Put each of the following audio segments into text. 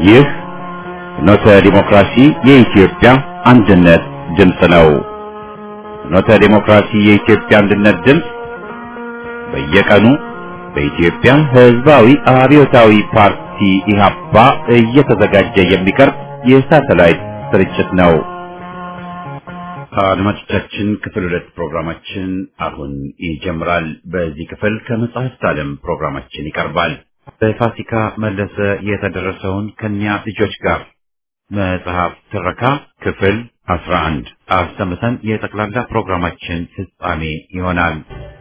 ይህ ፍኖተ ዲሞክራሲ የኢትዮጵያ አንድነት ድምፅ ነው። ፍኖተ ዲሞክራሲ የኢትዮጵያ አንድነት ድምፅ በየቀኑ በኢትዮጵያ ሕዝባዊ አብዮታዊ ፓርቲ ኢህአፓ እየተዘጋጀ የሚቀርብ የሳተላይት ስርጭት ነው። አድማጮቻችን ክፍል ሁለት ፕሮግራማችን አሁን ይጀምራል። በዚህ ክፍል ከመጽሐፍት ዓለም ፕሮግራማችን ይቀርባል። በፋሲካ መለሰ የተደረሰውን ከኒያ ልጆች ጋር መጽሐፍ ትረካ ክፍል አስራ አንድ አሰምተን የጠቅላላ ፕሮግራማችን ፍጻሜ ይሆናል።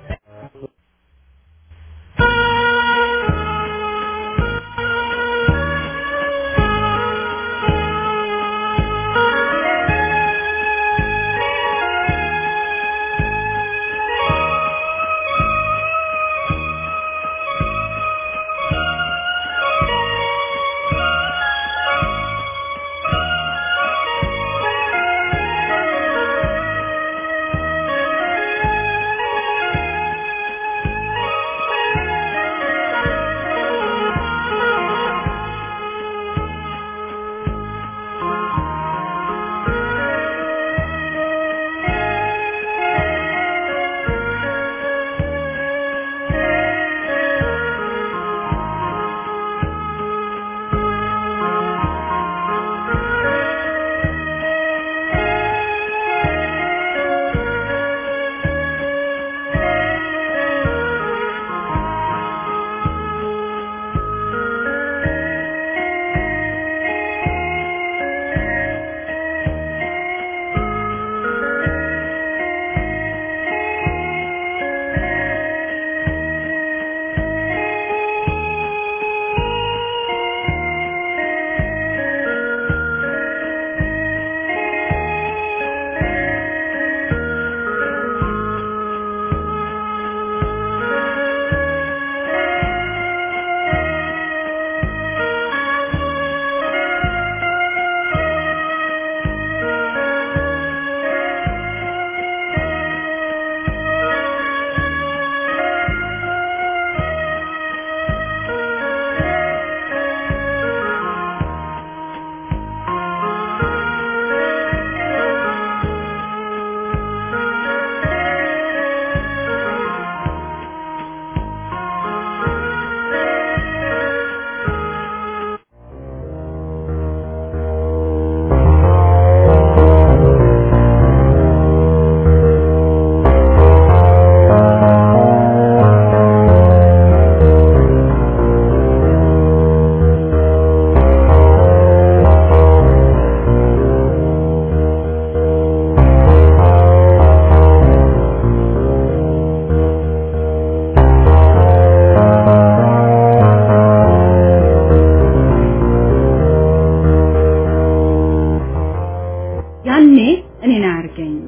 ያኔ እኔን አያርገኝም።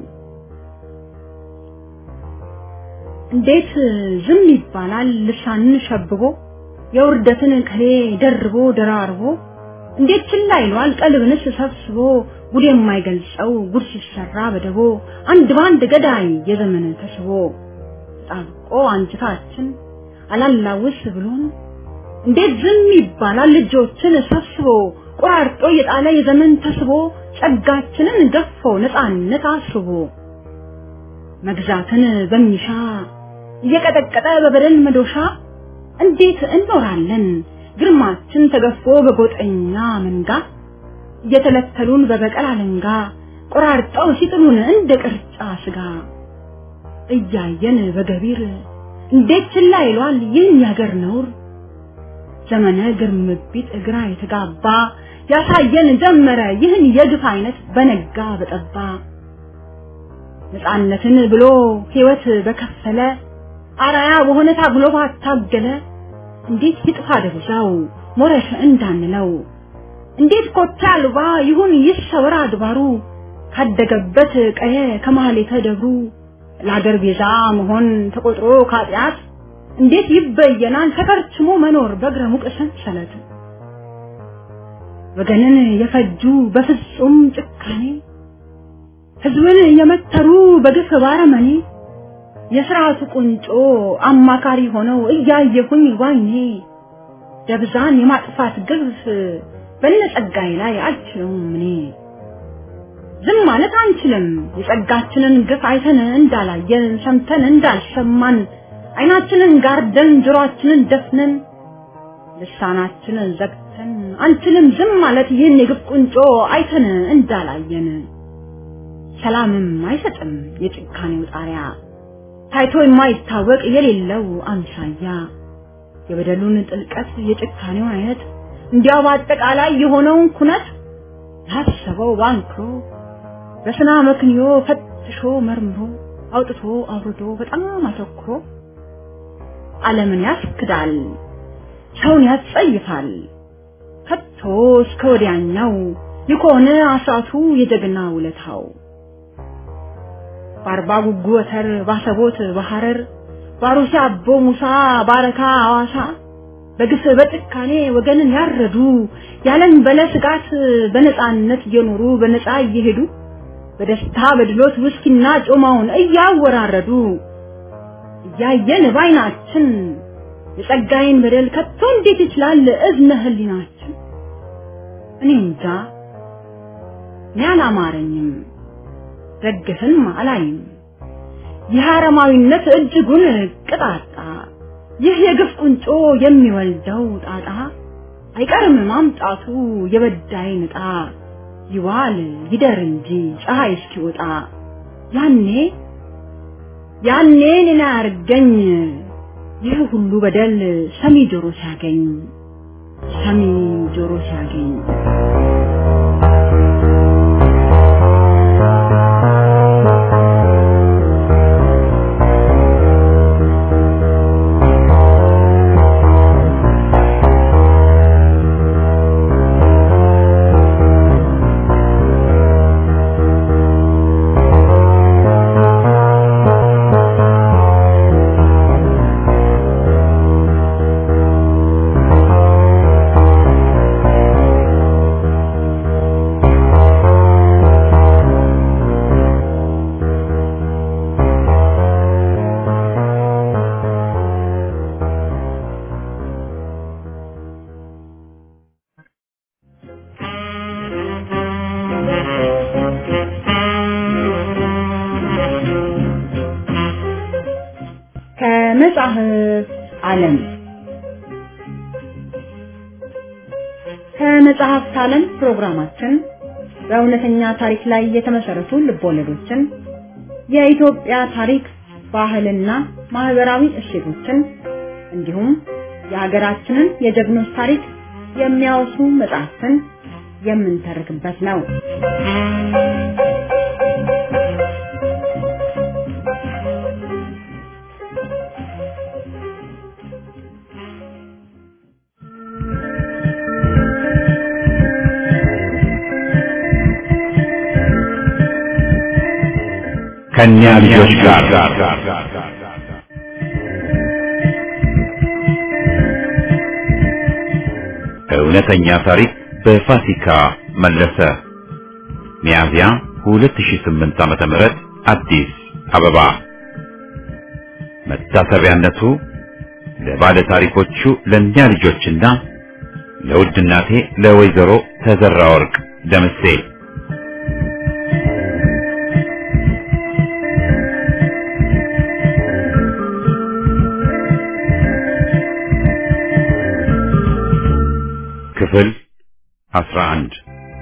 እንዴት ዝም ይባላል? ልሳንን ሸብቦ የውርደትን ቅኔ ደርቦ ደራርቦ እንዴት ችላ ይሏል? ቀልብንስ ሰብስቦ ጉድ የማይገልጸው ጉድ ሲሰራ በደቦ አንድ በአንድ ገዳይ የዘመን ተስቦ ጣብቆ አንጅታችን አላላውስ ብሎን እንዴት ዝም ይባላል? ልጆችን ሰብስቦ ቆራርጦ የጣለ የዘመን ተስቦ ጸጋችንን ገፎ ነፃነት አስቦ መግዛትን በሚሻ እየቀጠቀጠ በበደል መዶሻ እንዴት እንኖራለን? ግርማችን ተገፎ በጎጠኛ መንጋ እየተለተሉን በበቀል አለንጋ ቆራርጠው ሲጥሉን እንደ ቅርጫ ስጋ እያየን በገቢር እንዴት ችላ ይሏል ይህን ያገር ነውር ዘመነ ግርምቢት እግራ የተጋባ ያሳየን ጀመረ ይህን የግፍ አይነት በነጋ በጠባ ነፃነትን ብሎ ሕይወት በከፈለ አራያ በሆነ ታግሎ ባታገለ እንዴት ይጥፋ ደብዛው ሞረሽ እንዳንለው እንዴት ኮቴ አልባ ይሁን ይሰወር አድባሩ ካደገበት ቀየ ከማህሌተ ደብሩ ለአገር ቤዛ መሆን ተቆጥሮ ካጢአት እንዴት ይበየናል ተከርችሞ መኖር በእግረ ሙቅ ሰንሰለት ወገንን የፈጁ በፍጹም ጭካኔ ህዝብን የመተሩ በግፍ ባረመኔ የስርዓቱ ቁንጮ አማካሪ ሆነው እያየሁኝ ባይኔ ደብዛን የማጥፋት ግፍ በነጸጋዬ ላይ አልችለውም እኔ ዝም ማለት አንችልም የጸጋችንን ግፍ አይተን እንዳላየን ሰምተን እንዳልሰማን አይናችንን ጋርደን ጆሮአችንን ደፍነን ልሳናችንን ዘግተን አንችልም ዝም ማለት ይህን የግፍ ቁንጮ አይተን እንዳላየን ሰላምም አይሰጥም የጭካኔው ጣሪያ ታይቶ የማይታወቅ የሌለው አምሳያ የበደሉን ጥልቀት የጭካኔውን አይነት እንዲያው በአጠቃላይ የሆነውን ኩነት ያሰበው ባንክሮ በስና መክንዮ ፈትሾ መርምሮ አውጥቶ አውርዶ በጣም አተኩሮ ዓለምን ያስክዳል፣ ሰውን ያስጸይፋል። ከቶ እስከ ወዲያኛው የሆነ አሳቱ የጀግና ውለታው በአርባ ጉጉ ወተር ባሰቦት በሐረር ባሩሲ አቦ ሙሳ ባረካ አዋሳ በግፍ በጭካኔ ወገንን ያረዱ ያለን በለ ስጋት በነፃነት እየኖሩ በነፃ እየሄዱ በደስታ በድሎት ውስኪና ጮማውን እያወራረዱ እያየን ባይናችን የጸጋዬን በደል ከቶ እንዴት ይችላል እዝነ ህሊናችን? እኔ እንጃ እኔ አላማረኝም፣ ደግፍም አላይም። ይህ አረማዊነት እጅጉን ቅጣጣ፣ ይህ የግፍ ቁንጮ የሚወልደው ጣጣ አይቀርም ማምጣቱ የበዳይ ንጣ ይዋል ይደር እንጂ ፀሐይ እስኪወጣ ያኔ ያኔ እኔን አያርገኝ ይህ ሁሉ በደል ሰሚ ጆሮ ሲያገኝ ሰሚ ጆሮ ሲያገኝ ከመጽሐፍ ዓለም ከመጽሐፍት ዓለም ፕሮግራማችን በእውነተኛ ታሪክ ላይ የተመሰረቱ ልቦለዶችን፣ የኢትዮጵያ ታሪክ፣ ባህልና ማህበራዊ እሴቶችን እንዲሁም የሀገራችንን የጀግኖች ታሪክ የሚያወሱ መጽሐፍትን የምንተርክበት ነው። ከኛ ልጆች ጋር እውነተኛ ታሪክ በፋሲካ መለሰ ሚያዝያ 2008 ዓመተ ምህረት አዲስ አበባ መታሰቢያነቱ ለባለ ታሪኮቹ ለእኛ ልጆችና ለውድ እናቴ ለወይዘሮ ተዘራ ወርቅ ደምሴ ክፍል 11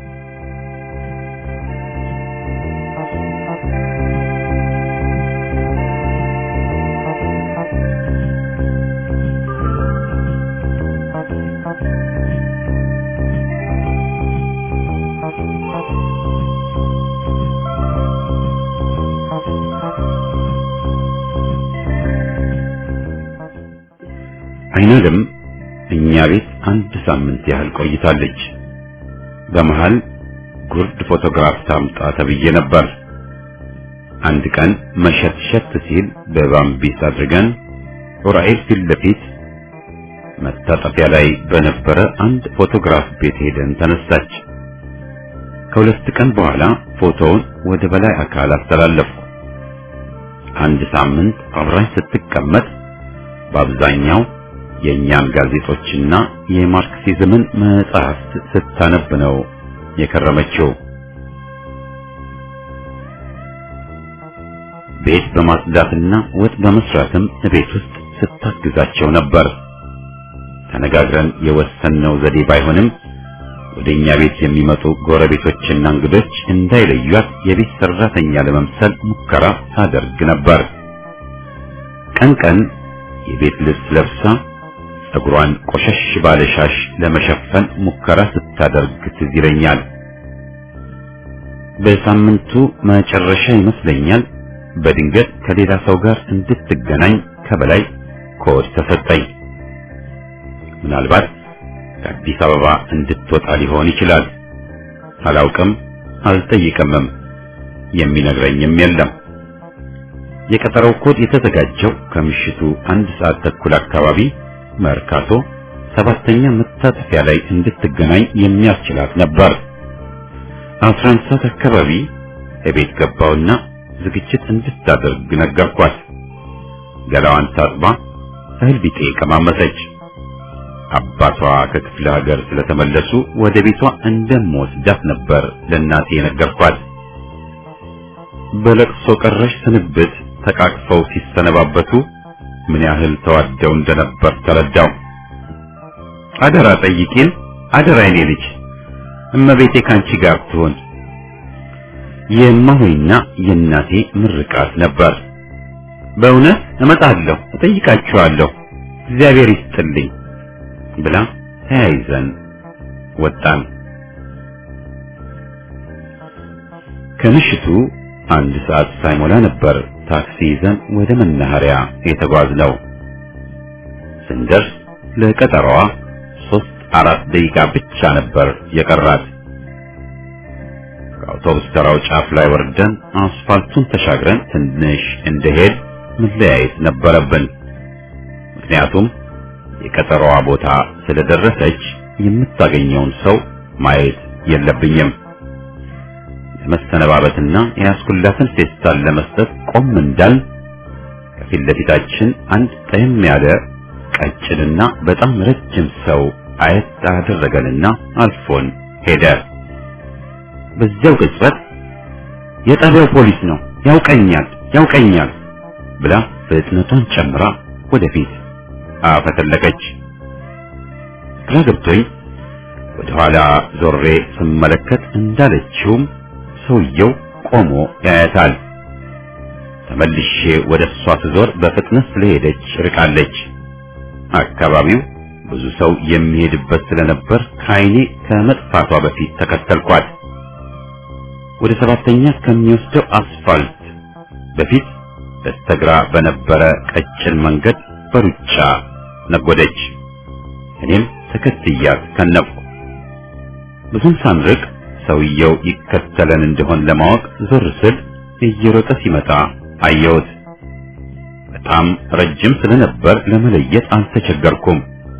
አይናለም እኛ ቤት አንድ ሳምንት ያህል ቆይታለች። በመሃል ጉርድ ፎቶግራፍ ታምጣ ተብዬ ነበር። አንድ ቀን መሸትሸት ሲል በባምቢስ አድርገን ዑራኤል ፊት ለፊት መታጠፊያ ላይ በነበረ አንድ ፎቶግራፍ ቤት ሄደን ተነሳች። ከሁለት ቀን በኋላ ፎቶውን ወደ በላይ አካል አስተላለፍኩ። አንድ ሳምንት አብራኝ ስትቀመጥ በአብዛኛው የእኛን ጋዜጦችና የማርክሲዝምን መጽሐፍት ስታነብ ነው የከረመችው። ቤት በማጽዳትና ወጥ በመስራትም ቤት ውስጥ ስታግዛቸው ነበር። ተነጋግረን የወሰንነው ዘዴ ባይሆንም ወደኛ ቤት የሚመጡ ጎረቤቶችና እንግዶች እንዳይለዩት የቤት ሰራተኛ ለመምሰል ሙከራ ታደርግ ነበር። ቀን ቀን የቤት ልብስ ለብሳ ፀጉሯን ቆሸሽ ባለ ሻሽ ለመሸፈን ሙከራ ስታደርግ ትዝ ይለኛል። በሳምንቱ መጨረሻ ይመስለኛል በድንገት ከሌላ ሰው ጋር እንድትገናኝ ከበላይ ኮድ ተሰጠኝ። ምናልባት ከአዲስ አበባ እንድትወጣ ሊሆን ይችላል። አላውቅም፣ አልጠይቅምም። የሚነግረኝም የለም። የቀጠረው ኮድ የተዘጋጀው ከምሽቱ አንድ ሰዓት ተኩል አካባቢ መርካቶ ሰባተኛ መታጠፊያ ላይ እንድትገናኝ የሚያስችላት ነበር። አስራ አንድ ሰዓት አካባቢ እቤት ገባውና ዝግጅት እንድታደርግ ነገርኳት። ገላዋን ታጥባ እህል ቢጤ ቀማመሰች። አባቷ ከክፍለ ሀገር ስለተመለሱ ወደ ቤቷ እንደምወስዳት ነበር ለእናቴ የነገርኳት። በለቅሶ ቀረሽ ስንብት ተቃቅፈው ሲሰነባበቱ ምን ያህል ተዋደው እንደነበር ተረዳው። አደራ ጠይቂን፣ አደራ የኔ ልጅ እመቤቴ ካንቺ ጋር ትሆን የማሆይና የእናቴ ምርቃት ነበር። በእውነት እመጣለሁ፣ እጠይቃችኋለሁ፣ እግዚአብሔር ይስጥልኝ ብላ ተያይዘን ወጣን። ከምሽቱ አንድ ሰዓት ሳይሞላ ነበር ታክሲ ይዘን ወደ መናኸሪያ የተጓዝነው። ስንደርስ ለቀጠሮዋ ሶስት አራት ደቂቃ ብቻ ነበር የቀራት። ከአውቶቡስ ተራው ጫፍ ላይ ወርደን አስፋልቱን ተሻግረን ትንሽ እንደሄድ መለያየት ነበረብን። ምክንያቱም የቀጠሮዋ ቦታ ስለደረሰች የምታገኘውን ሰው ማየት የለብኝም። ለመሰነባበትና የያዝኩላትን ፌስታል ለመስጠት ቆም እንዳል ከፊት ለፊታችን አንድ ጠየም ያለ ቀጭንና በጣም ረጅም ሰው አየት አደረገንና አልፎን ሄደ። በዚያው ቅጽበት የጣቢያው ፖሊስ ነው፣ ያውቀኛል፣ ያውቀኛል ብላ ፍጥነቷን ጨምራ ወደፊት አፈተለቀች። ግራ ገብቶኝ ወደ ኋላ ዞሬ ስመለከት እንዳለችውም ሰውየው ቆሞ ያያታል። ተመልሼ ወደ እሷ ስዞር በፍጥነት ስለሄደች ርቃለች። አካባቢው ብዙ ሰው የሚሄድበት ስለነበር ከዓይኔ ከመጥፋቷ በፊት ተከተልኳት። ወደ ሰባተኛ ከሚወስደው አስፋልት በፊት በስተግራ በነበረ ቀጭን መንገድ በሩጫ ነጎደች። እኔም ተከትያት ከነፍኩ። ብዙም ሳንርቅ ሰውየው ይከተለን እንደሆን ለማወቅ ዞር ስል እየሮጠ ሲመጣ አየሁት። በጣም ረጅም ስለነበር ለመለየት አልተቸገርኩም።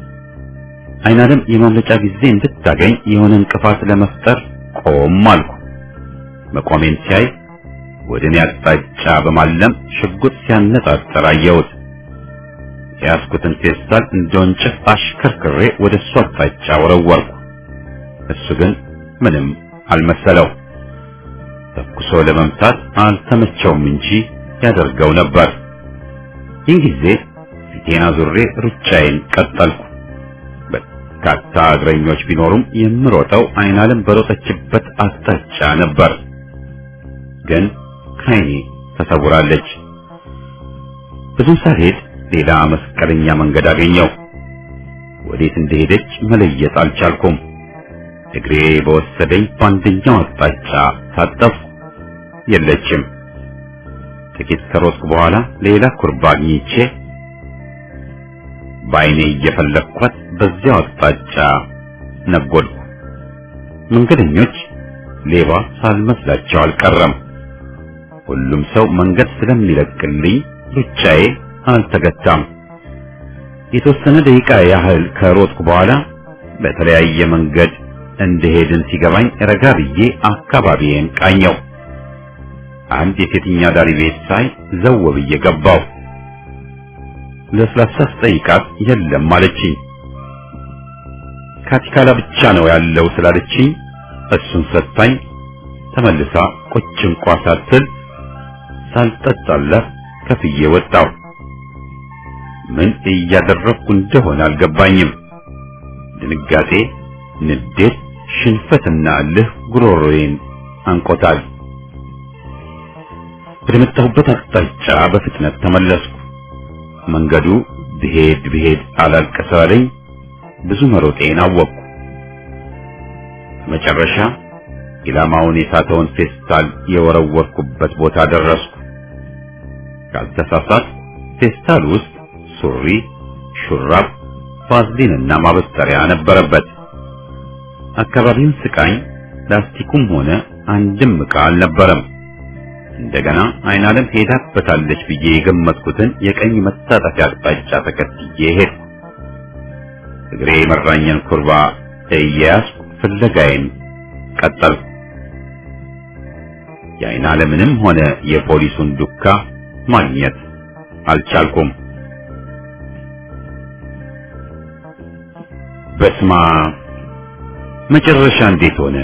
አይናለም የማምለጫ ጊዜ እንድታገኝ የሆነ እንቅፋት ለመፍጠር ቆም አልኩ። መቆሜን ሲያይ ወደ እኔ አቅጣጫ በማለም ሽጉጥ ሲያነጣጠር አየሁት። የያዝኩትን ፌስታል እንደ ወንጭፍ አሽከርክሬ ወደ እሱ አቅጣጫ ወረወርኩ። እሱ ግን ምንም አልመሰለው። ተኩሶ ለመምታት አልተመቸውም እንጂ ያደርገው ነበር። ይህን ጊዜ ፊቴን አዙሬ ሩጫዬን ቀጠልኩ። በርካታ እግረኞች ቢኖሩም የምሮጠው አይናለም በሮጠችበት አቅጣጫ ነበር። ግን ከዓይኔ ተሰውራለች። ብዙም ሳልሄድ ሌላ መስቀለኛ መንገድ አገኘው። ወዴት እንደሄደች መለየት አልቻልኩም። እግሬ በወሰደኝ በአንደኛው አቅጣጫ ታጠፍኩ። የለችም። ጥቂት ከሮጥኩ በኋላ ሌላ ኩርባ አግኝቼ በዓይኔ እየፈለግኳት በዚያው አቅጣጫ ነጎድኩ። መንገደኞች ሌባ ሳልመስላቸው አልቀረም። ሁሉም ሰው መንገድ ስለሚለቅልኝ ሩጫዬ አልተገታም። የተወሰነ ደቂቃ ያህል ከሮጥኩ በኋላ በተለያየ መንገድ እንደሄድን ሲገባኝ ረጋ ብዬ አካባቢዬን ቃኘው። አንድ የሴትኛ ዳሪ ቤት ሳይ ዘው ብዬ ገባው። ለስላሳ ስጠይቃት የለም አለችኝ። ካቲካላ ብቻ ነው ያለው ስላለችኝ እሱን ሰጥታኝ ተመልሳ ቁጭ እንኳ ሳትል ሳልጠጣላት ከፍዬ ወጣሁ። ምን እያደረግኩ እንደሆነ አልገባኝም። ድንጋጤ፣ ንዴት፣ ሽንፈትና እልህ ጉሮሮዬን አንቆታል። ወደ መጣሁበት አቅጣጫ በፍጥነት ተመለስኩ። መንገዱ ብሄድ ብሄድ አላልቀሰለኝ። ብዙ መሮጤን አወቅኩ። መጨረሻ ኢላማውን የሳተውን ፌስታል የወረወርኩበት ቦታ ደረስኩ። ካልተሳሳት ፌስታል ውስጥ ሱሪ፣ ሹራብ፣ ቫዝሊንና ማበጠሪያ ነበረበት። አካባቢውን ስቃኝ ላስቲኩም ሆነ አንድም ዕቃ አልነበረም። እንደገና አይን ዓለም ሄዳበታለች ብዬ የገመትኩትን የቀኝ መታጠፊያ አቅጣጫ ተከትዬ ሄድኩ። እግሬ የመራኝን ኩርባ እየያዝኩ ፍለጋዬን ቀጠልኩ። የአይን ዓለምንም ሆነ የፖሊሱን ዱካ ማግኘት አልቻልኩም። በስማ መጨረሻ እንዴት ሆነ?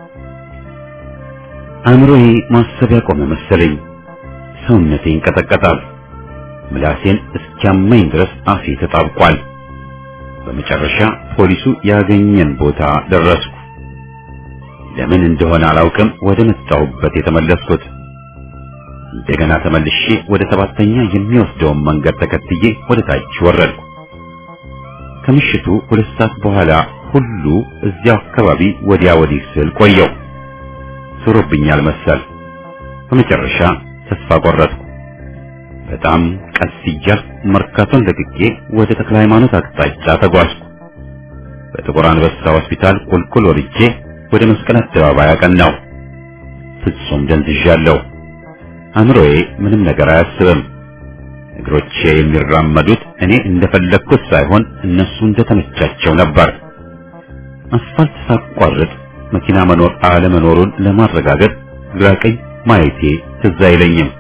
አእምሮዬ ማሰብ ያቆመ መሰለኝ። ሰውነቴ ይንቀጠቀጣል። ምላሴን እስኪያመኝ ድረስ አፌ ተጣብቋል። በመጨረሻ ፖሊሱ ያገኘን ቦታ ደረስኩ። ለምን እንደሆነ አላውቅም ወደ መጣሁበት የተመለስኩት። እንደገና ተመልሼ ወደ ሰባተኛ የሚወስደውን መንገድ ተከትዬ ወደ ታች ወረድኩ። ከምሽቱ ሁለት ሰዓት በኋላ ሁሉ እዚያው አካባቢ ወዲያ ወዲህ ስል ቆየው። ዞሮብኛል መሰል። በመጨረሻ ተስፋ ቆረጥኩ። በጣም ቀስ እያልኩ መርካቶን ለቅቄ ወደ ተክለ ሃይማኖት አቅጣጫ ተጓዝኩ። በጥቁር አንበሳ ሆስፒታል ቁልቁል ወርጄ ወደ መስቀል አደባባይ አቀናው። ፍጹም ደንዝዣለሁ። አእምሮዬ ምንም ነገር አያስብም። እግሮቼ የሚራመዱት እኔ እንደፈለግኩት ሳይሆን እነሱ እንደተመቻቸው ነበር። አስፋልት ሳቋርጥ መኪና መኖር አለመኖሩን ለማረጋገጥ ግራ ቀኝ ማየቴ ትዝ አይለኝም።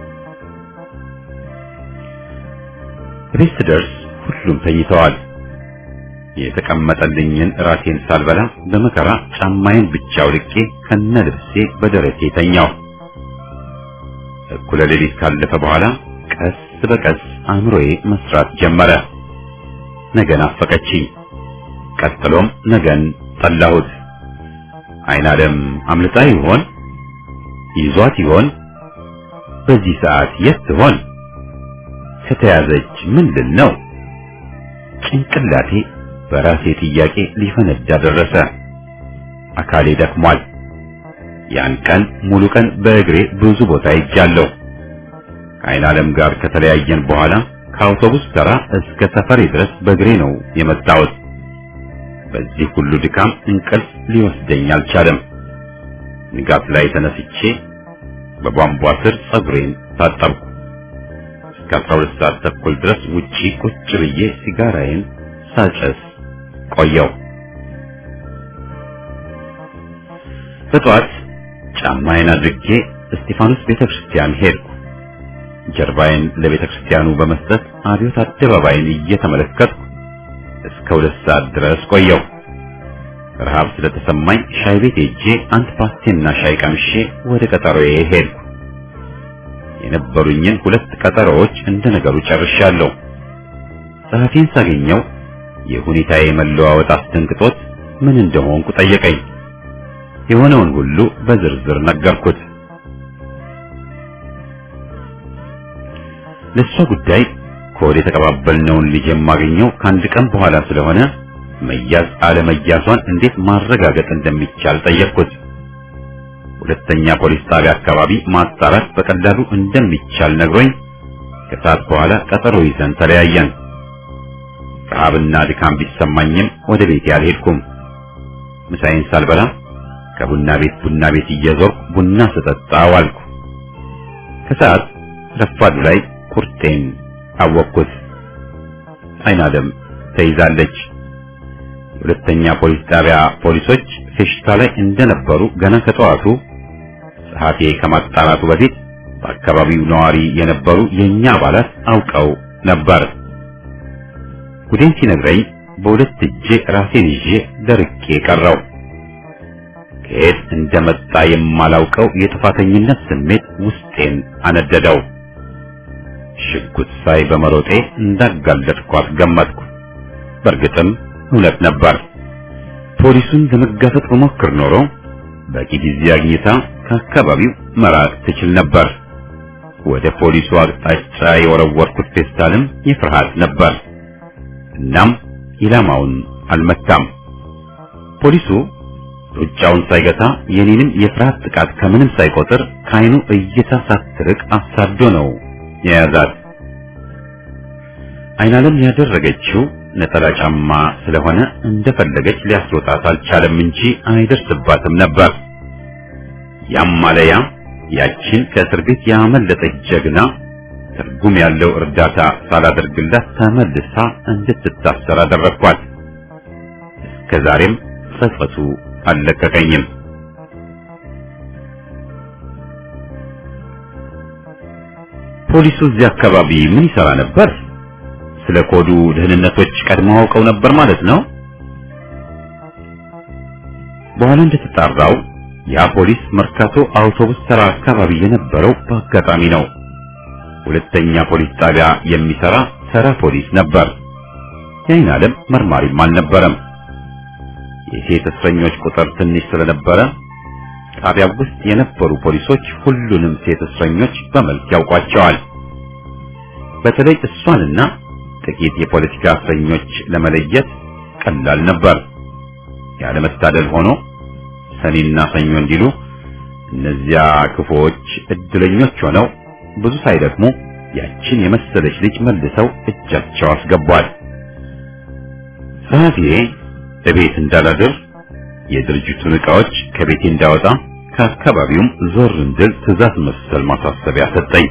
ቤት ስደርስ ሁሉም ተኝተዋል። የተቀመጠልኝን ራሴን ሳልበላ በመከራ ጫማዬን ብቻ አውልቄ ከነ ልብሴ በደረቴ ተኛው። እኩለ ሌሊት ካለፈ በኋላ ቀስ በቀስ አእምሮዬ መስራት ጀመረ። ነገን አፈቀችኝ። ቀጥሎም ነገን ጠላሁት። አይን ዓለም አምልጣ ይሆን? ይዟት ይሆን? በዚህ ሰዓት የት ትሆን? ከተያዘች ምን ልል ነው? ጭንቅላቴ በራሴ ጥያቄ ሊፈነዳ ደረሰ። አካሌ ደክሟል። ያን ቀን ሙሉ ቀን በእግሬ ብዙ ቦታ ሄጃለሁ። ከአይን ዓለም ጋር ከተለያየን በኋላ ከአውቶቡስ ተራ እስከ ሰፈሬ ድረስ በእግሬ ነው የመጣሁት። በዚህ ሁሉ ድካም እንቅልፍ ሊወስደኝ አልቻለም። ንጋት ላይ ተነስቼ በቧንቧ ስር ጸጉሬን ታጠብኩ። እስከ 12 ሰዓት ተኩል ድረስ ውጪ ቁጭ ብዬ ሲጋራዬን ሳጨስ ቆየው። በጠዋት ጫማዬን አድርጌ እስጢፋኖስ ቤተክርስቲያን ሄድኩ። ጀርባዬን ለቤተክርስቲያኑ በመስጠት አብዮት አደባባይን እየተመለከትኩ እስከ ሁለት ሰዓት ድረስ ቆየው። ረሃብ ስለተሰማኝ ሻይ ቤት ሄጄ አንድ ፓስቴና ሻይ ቀምሼ ወደ ቀጠሮዬ ሄድኩ። የነበሩኝን ሁለት ቀጠሮዎች እንደ ነገሩ ጨርሻለሁ። ጸሐፊን ሳገኘው የሁኔታዬ መለዋወጥ አስደንግጦት ምን እንደሆንኩ ጠየቀኝ። የሆነውን ሁሉ በዝርዝር ነገርኩት። ለእሷ ጉዳይ ከወደ የተቀባበልነውን ልጅ የማገኘው ከአንድ ቀን በኋላ ስለሆነ መያዝ አለመያዟን እንዴት ማረጋገጥ እንደሚቻል ጠየቅኩት። ሁለተኛ ፖሊስ ጣቢያ አካባቢ ማጣራት በቀላሉ እንደሚቻል ነግሮኝ ከሰዓት በኋላ ቀጠሮ ይዘን ተለያየን። ረሃብና ድካም ቢሰማኝም ወደ ቤቴ አልሄድኩም። ምሳዬን ሳልበላ ከቡና ቤት ቡና ቤት እየዞርኩ ቡና ስጠጣ ዋልኩ። ከሰዓት ረፋዱ ላይ ቁርጤን አወቅኩት። አይን ዓለም ተይዛለች። የሁለተኛ ፖሊስ ጣቢያ ፖሊሶች ፌሽታ ላይ እንደነበሩ ገና ከጠዋቱ ጸሐፊ ከማጣራቱ በፊት በአካባቢው ነዋሪ የነበሩ የኛ አባላት አውቀው ነበር። ጉዴን ሲነግረኝ በሁለት እጄ ራሴን ይዤ ደርቄ ቀረው። ከየት እንደመጣ የማላውቀው የጥፋተኝነት ስሜት ውስጤን አነደደው። ሽጉጥ ሳይ በመሮጤ እንዳጋለጥኳት ገመትኩ። በእርግጥም እውነት ነበር። ፖሊሱን ለመጋፈጥ በሞክር ኖሮ በቂ ጊዜ አግኝታ ከአካባቢው መራቅ ትችል ነበር። ወደ ፖሊሱ አቅጣጫ የወረወርኩት ፌስታልም የፍርሃት ነበር። እናም ኢላማውን አልመታም። ፖሊሱ ሩጫውን ሳይገታ የኔንም የፍርሃት ጥቃት ከምንም ሳይቆጥር ከዓይኑ እይታ ሳትርቅ አሳዶ ነው የያዛት። አይናለም ያደረገችው ነጠላ ጫማ ስለሆነ እንደፈለገች ሊያስወጣት አልቻለም እንጂ አይደርስባትም ነበር። ያም ማለያ ያችን ከእስር ቤት ያመለጠች ጀግና ትርጉም ያለው እርዳታ ሳላደርግላት ተመልሳ እንድትታሰር አደረግኳት። እስከዛሬም ጸጸቱ አልለቀቀኝም። ፖሊሱ እዚህ አካባቢ ምን ይሰራ ነበር? ስለ ኮዱ ደህንነቶች ቀድመው አውቀው ነበር ማለት ነው። በኋላ እንደተጣራው ያ ፖሊስ መርካቶ አውቶቡስ ተራ አካባቢ የነበረው በአጋጣሚ ነው። ሁለተኛ ፖሊስ ጣቢያ የሚሰራ ተራ ፖሊስ ነበር። የአይን ዓለም መርማሪም አልነበረም። የሴት እስረኞች ቁጥር ትንሽ ስለነበረ ጣቢያው ውስጥ የነበሩ ፖሊሶች ሁሉንም ሴት እስረኞች በመልክ ያውቋቸዋል። በተለይ እሷንና ጥቂት የፖለቲካ እስረኞች ለመለየት ቀላል ነበር። ያለመታደል ሆኖ ሰኔና ሰኞ እንዲሉ እነዚያ ክፉዎች እድለኞች ሆነው ብዙ ሳይደክሙ ያችን የመሰለች ልጅ መልሰው እጃቸው አስገቧል። ጸሐፊዬ እቤት እንዳላድር የድርጅቱን ዕቃዎች ከቤቴ እንዳወጣ ከአካባቢውም ዞር እንድል ትዕዛዝ መሰል ማሳሰቢያ ሰጠኝ።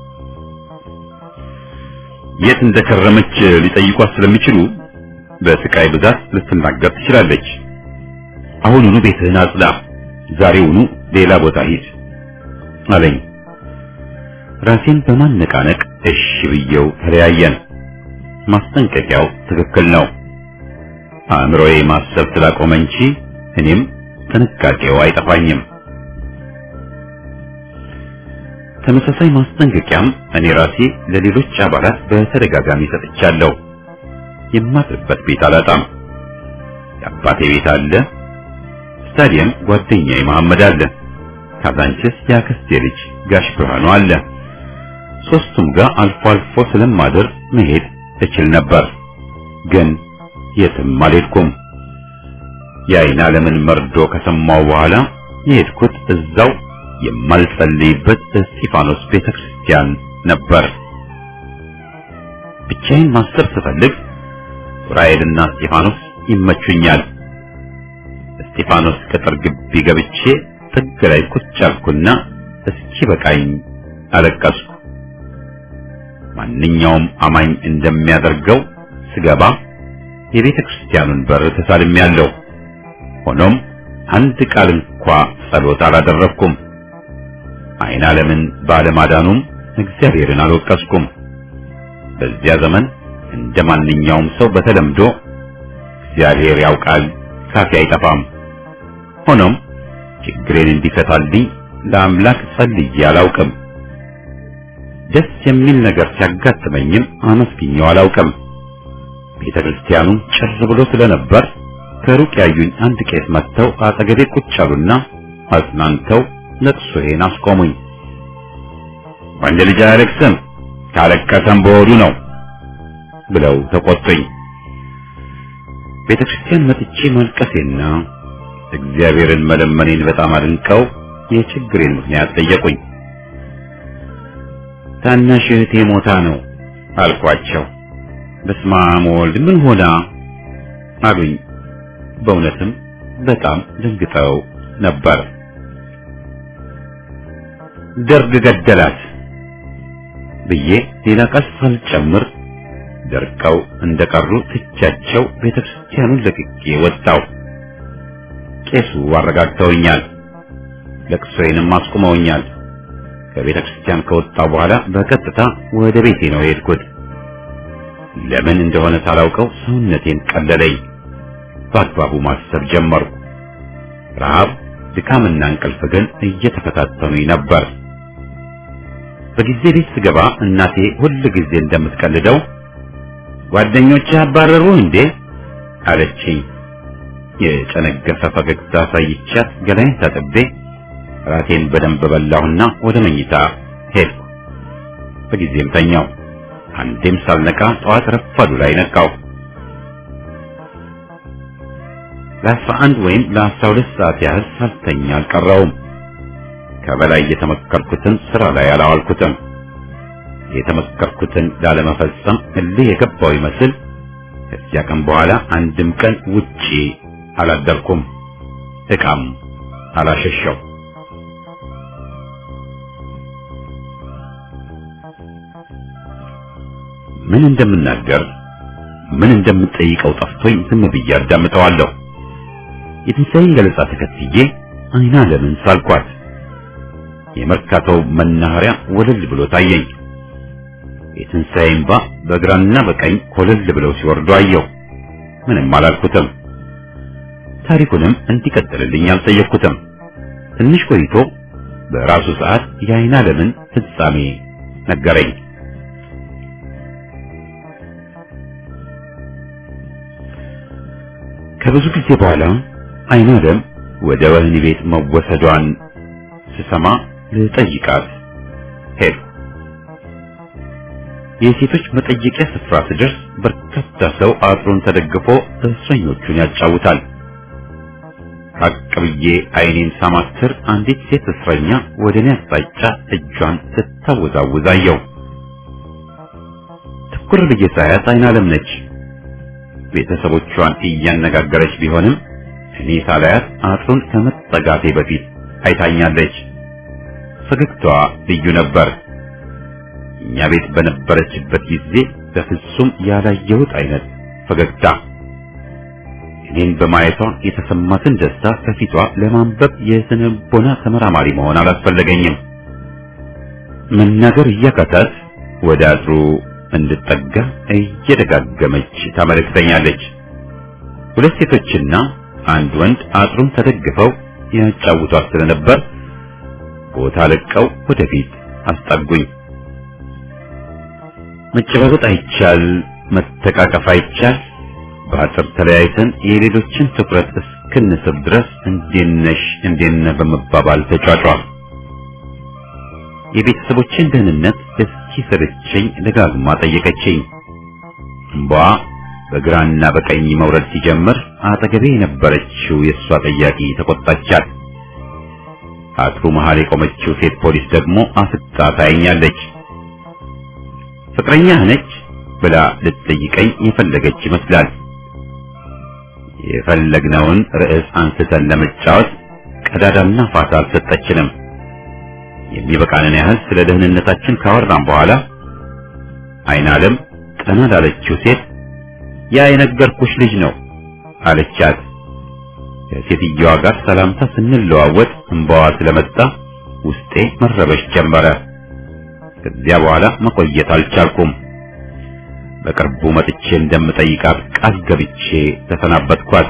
የት እንደከረመች ሊጠይቋት ስለሚችሉ በስቃይ ብዛት ልትናገር ትችላለች። አሁኑኑ ቤትህን አጽዳ፣ ዛሬውኑ ሌላ ቦታ ሂድ አለኝ። ራሴን በማነቃነቅ እሺ ብየው ተለያየን። ማስጠንቀቂያው ትክክል ነው። አእምሮዬ ማሰብ ስላቆመ እንጂ እኔም ጥንቃቄው አይጠፋኝም። ተመሳሳይ ማስጠንቀቂያም እኔ ራሴ ለሌሎች አባላት በተደጋጋሚ ሰጥቻለሁ። የማድርበት ቤት አላጣም። የአባቴ ቤት አለ፣ ስታዲየም ጓደኛዬ መሐመድ አለ፣ ካዛንችስ የአክስቴ ልጅ ጋሽ ብርሃኑ አለ። ሶስቱም ጋር አልፎ አልፎ ስለማድር መሄድ እችል ነበር፣ ግን የትም አልሄድኩም። የአይን ዓለምን መርዶ ከሰማው በኋላ የሄድኩት እዛው የማልጸልይበት እስጢፋኖስ ቤተክርስቲያን ነበር። ብቻዬን ማሰብ ስፈልግ ዑራኤልና እስጢፋኖስ ይመቹኛል። እስጢፋኖስ ቅጥር ግቢ ገብቼ ጥግ ላይ ቁጭ አልኩና እስኪ በቃኝ አለቀስኩ። ማንኛውም አማኝ እንደሚያደርገው ስገባ የቤተ ክርስቲያኑን በር ተሳልሜያለሁ። ሆኖም አንድ ቃል እንኳ ጸሎት አላደረግኩም። አይን ዓለምን ባለማዳኑም እግዚአብሔርን አልወቀስኩም። በዚያ ዘመን እንደ ማንኛውም ሰው በተለምዶ እግዚአብሔር ያውቃል ካፌ አይጠፋም። ሆኖም ችግሬን እንዲፈታልኝ ለአምላክ ጸልዬ አላውቅም። ደስ የሚል ነገር ሲያጋጥመኝም አመስግኘው አላውቅም። ቤተ ክርስቲያኑ ጭር ብሎ ስለነበር ከሩቅ ያዩኝ አንድ ቄስ መጥተው አጠገቤ ቁጭ አሉና አጽናንተው ለቅሶዬን አስቆሙኝ። ወንድ ልጅ አያለቅስም፣ ካለቀሰም በሆዱ ነው ብለው ተቆጡኝ። ቤተ ክርስቲያን መጥቼ ማልቀሴና እግዚአብሔርን መለመኔን በጣም አድንቀው የችግሬን ምክንያት ጠየቁኝ። ታናሽ እህቴ ሞታ ነው አልኳቸው። በስመ አብ ወልድ ምን ሆና አሉኝ። በእውነትም በጣም ደንግጠው ነበር። ደርግ ገደላት ብዬ ሌላ ቃል ሳልጨምር ደርቀው እንደቀሩ ትቻቸው ቤተክርስቲያኑን ለቅቄ ወጣው። ቄሱ አረጋግተውኛል፣ ለቅሶዬንም አስቁመውኛል። ከቤተ ክርስቲያን ከወጣው በኋላ በቀጥታ ወደ ቤቴ ነው የሄድኩት። ለምን እንደሆነ ሳላውቀው ሰውነቴን ቀለለኝ። በአግባቡ ማሰብ ጀመርኩ። ረሃብ፣ ድካምና እንቅልፍ ግን እየተፈታተኑኝ ነበር። በጊዜ ቤት ስገባ እናቴ ሁል ጊዜ እንደምትቀልደው ጓደኞችህ አባረሩ እንዴ አለችኝ። የጨነገፈ ፈገግታ ሳይቻት ገላይን ታጥቤ ራቴን በደንብ በላሁና ወደ መኝታ ሄድኩ። በጊዜም ተኛው። አንዴም ሳልነቃ ጠዋት ረፋዱ ላይ ነቃው። ለአስራ አንድ ወይም ለአስራ ሁለት ሰዓት ያህል ሳልተኛ አልቀረውም። ከበላይ የተመከርኩትን ስራ ላይ አላዋልኩትም። የተመከርኩትን ላለመፈጸም እልህ የገባው ይመስል ከዚያ ቀን በኋላ አንድም ቀን ውጪ አላደርኩም። ዕቃም አላሸሸው። ምን እንደምናገር ምን እንደምጠይቀው ጠፍቶኝ ዝም ብዬ አዳምጠዋለሁ። የትንሣኤን ገለጻ ተከትዬ አይና ለምን ሳልኳት የመርካቶው መናኸሪያ ወለል ብሎ ታየኝ። የትንሣኤ እንባ በግራና በቀኝ ኮለል ብለው ሲወርዱ አየሁ። ምንም አላልኩትም። ታሪኩንም እንዲቀጥልልኝ አልጠየቅኩትም። ትንሽ ቆይቶ በራሱ ሰዓት የአይና ለምን ፍጻሜ ነገረኝ። ከብዙ ጊዜ በኋላ አይና ለም ወደ ወህኒ ቤት መወሰዷን ስሰማ ልጠይቃት ሄድኩ። የሴቶች መጠየቂያ ስፍራ ስደርስ በርካታ ሰው አጥሩን ተደግፎ እስረኞቹን ያጫውታል። ራቅ ብዬ አይኔን ሳማትር አንዲት ሴት እስረኛ ወደ እኔ አቅጣጫ እጇን ስታወዛውዝ አየሁ። ትኩር ብዬ ሳያት አይና ለም ነች። ቤተሰቦቿን እያነጋገረች ቢሆንም እኔ ሳላያት አጥሩን ከመጠጋቴ በፊት አይታኛለች። ፈገግታዋ ልዩ ነበር። እኛ ቤት በነበረችበት ጊዜ በፍጹም ያላየሁት አይነት ፈገግታ። እኔን በማየቷ የተሰማትን ደስታ ከፊቷ ለማንበብ የስነ ልቦና ተመራማሪ መሆን አላስፈለገኝም። መናገር እያቃታት ወደ አጥሩ እንድጠጋ እየደጋገመች ታመለክተኛለች። ሁለት ሴቶችና አንድ ወንድ አጥሩን ተደግፈው ያጫውቷት ስለነበር ቦታ ለቀው ወደፊት አስጠጉኝ። መጨባበጥ አይቻል፣ መተቃቀፍ አይቻል። በአጥር ተለያይተን የሌሎችን ትኩረት እስክንስብ ድረስ እንዴት ነሽ እንዴት ነህ በመባባል ተጫጫ። የቤተሰቦችን ደህንነት እስኪ ስርችኝ ደጋግማ ጠየቀችኝ። እምባ በግራና በቀኝ መውረድ ሲጀምር አጠገቤ የነበረችው የእሷ ጠያቂ ተቆጣቻት። አጥሩ መሃል የቆመችው ሴት ፖሊስ ደግሞ አፍጣ ታየኛለች። ፍቅረኛህ ነች ብላ ልትጠይቀኝ የፈለገች ይመስላል። የፈለግነውን ርዕስ አንስተን ለመጫወት ቀዳዳና ፋታ አልሰጠችንም። የሚበቃንን ያህል ስለ ደህንነታችን ካወራን በኋላ አይን ዓለም ቀና ላለችው ሴት ያ የነገርኩሽ ልጅ ነው አለቻት። ከሴትየዋ ጋር ሰላምታ ስንለዋወጥ እንባዋ ስለመጣ ውስጤ መረበሽ ጀመረ። ከዚያ በኋላ መቆየት አልቻልኩም። በቅርቡ መጥቼ እንደምጠይቃት ቃል ገብቼ ተሰናበትኳት።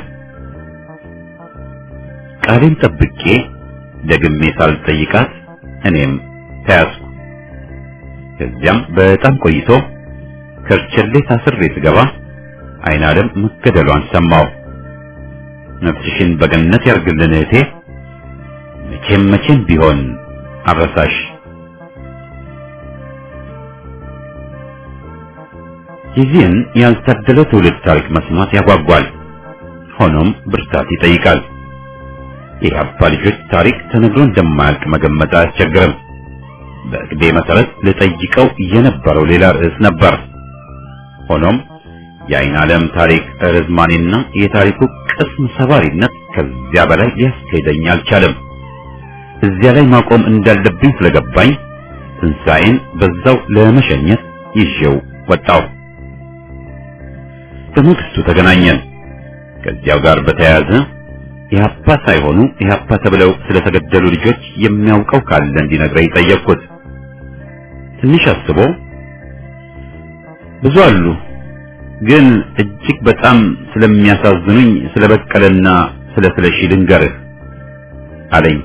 ቃሌን ጠብቄ ደግሜ ሳልጠይቃት እኔም ተያዝኩ። ከዚያም በጣም ቆይቶ ከርቸሌ ታስሬ ስገባ አይን ዓለም መገደሏን ሰማሁ። ነፍስሽን በገነት ያርግልን እህቴ፣ መቼም መቼም ቢሆን አረሳሽ። የዚህን ያልታደለ ትውልድ ታሪክ መስማት ያጓጓል፣ ሆኖም ብርታት ይጠይቃል። የኢህአፓ ልጆች ታሪክ ተነግሮ እንደማያልቅ መገመት አያስቸግርም። በእቅዴ መሰረት ልጠይቀው የነበረው ሌላ ርዕስ ነበር። ሆኖም የአይን ዓለም ታሪክ ርዝማኔና የታሪኩ ቅስም ሰባሪነት ከዚያ በላይ ሊያስኬደኝ አልቻለም። እዚያ ላይ ማቆም እንዳለብኝ ስለገባኝ ትንሣኤን በዛው ለመሸኘት ይዤው ወጣው። በመንግስቱ ተገናኘን። ከዚያው ጋር በተያያዘ ኢህአፓ ሳይሆኑ ኢህአፓ ተብለው ስለተገደሉ ልጆች የሚያውቀው ካለ እንዲነግረኝ ጠየቅኩት። ትንሽ አስቦ ብዙ አሉ፣ ግን እጅግ በጣም ስለሚያሳዝኑኝ ስለ በቀለና ስለ ስለሺ ልንገርህ አለኝ።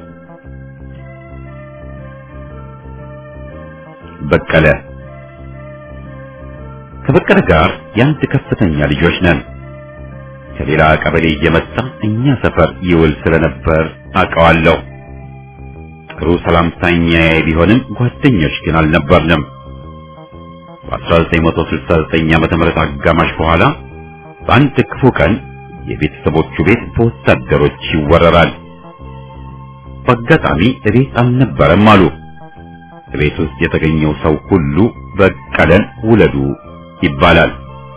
በቀለ ከበቀለ ጋር የአንድ ከፍተኛ ልጆች ነን። ከሌላ ቀበሌ እየመጣ እኛ ሰፈር ይውል ስለነበር አውቀዋለሁ። ጥሩ ሰላምተኛዬ ቢሆንም ጓደኞች ግን አልነበርንም። በ1969 ዓመተ ምህረት አጋማሽ በኋላ በአንድ ክፉ ቀን የቤተሰቦቹ ቤት በወታደሮች ይወረራል። በአጋጣሚ እቤት አልነበረም አሉ። ቤት ውስጥ የተገኘው ሰው ሁሉ በቀለን ውለዱ ይባላል።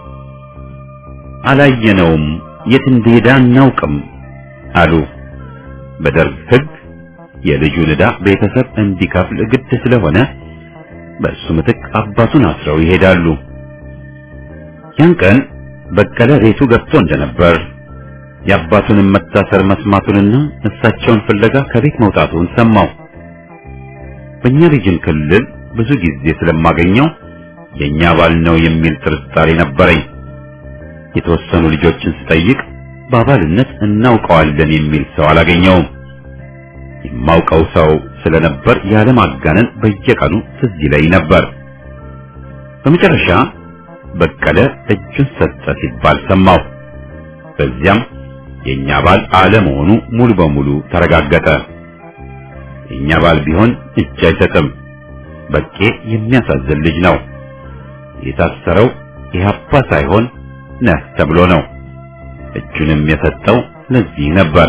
አላየነውም፣ የት እንደሄደ አናውቅም አሉ። በደርግ ሕግ የልጁን ዕዳ ቤተሰብ እንዲከፍል ግድ ስለሆነ በእሱ ምትክ አባቱን አስረው ይሄዳሉ። ያን ቀን በቀለ ቤቱ ገብቶ እንደነበር የአባቱንም መታሰር መስማቱንና እሳቸውን ፍለጋ ከቤት መውጣቱን ሰማው። በእኛ ሪጅን ክልል ብዙ ጊዜ ስለማገኘው የኛ ባል ነው የሚል ጥርጣሬ ነበረኝ። የተወሰኑ ልጆችን ስጠይቅ በአባልነት እናውቀዋለን የሚል ሰው አላገኘውም። የማውቀው ሰው ስለነበር ያለማጋነን በየቀኑ ትዝ ይለኝ ነበር። በመጨረሻ በቀለ እጁን ሰጠ ሲባል ሰማሁ። በዚያም የኛ ባል አለመሆኑ ሙሉ በሙሉ ተረጋገጠ። የኛ ባል ቢሆን እጅ አይሰጥም። በቄ የሚያሳዝን ልጅ ነው። የታሰረው ኢህአፓ ሳይሆን ነህ ተብሎ ነው። እጁንም የሰጠው ለዚህ ነበር።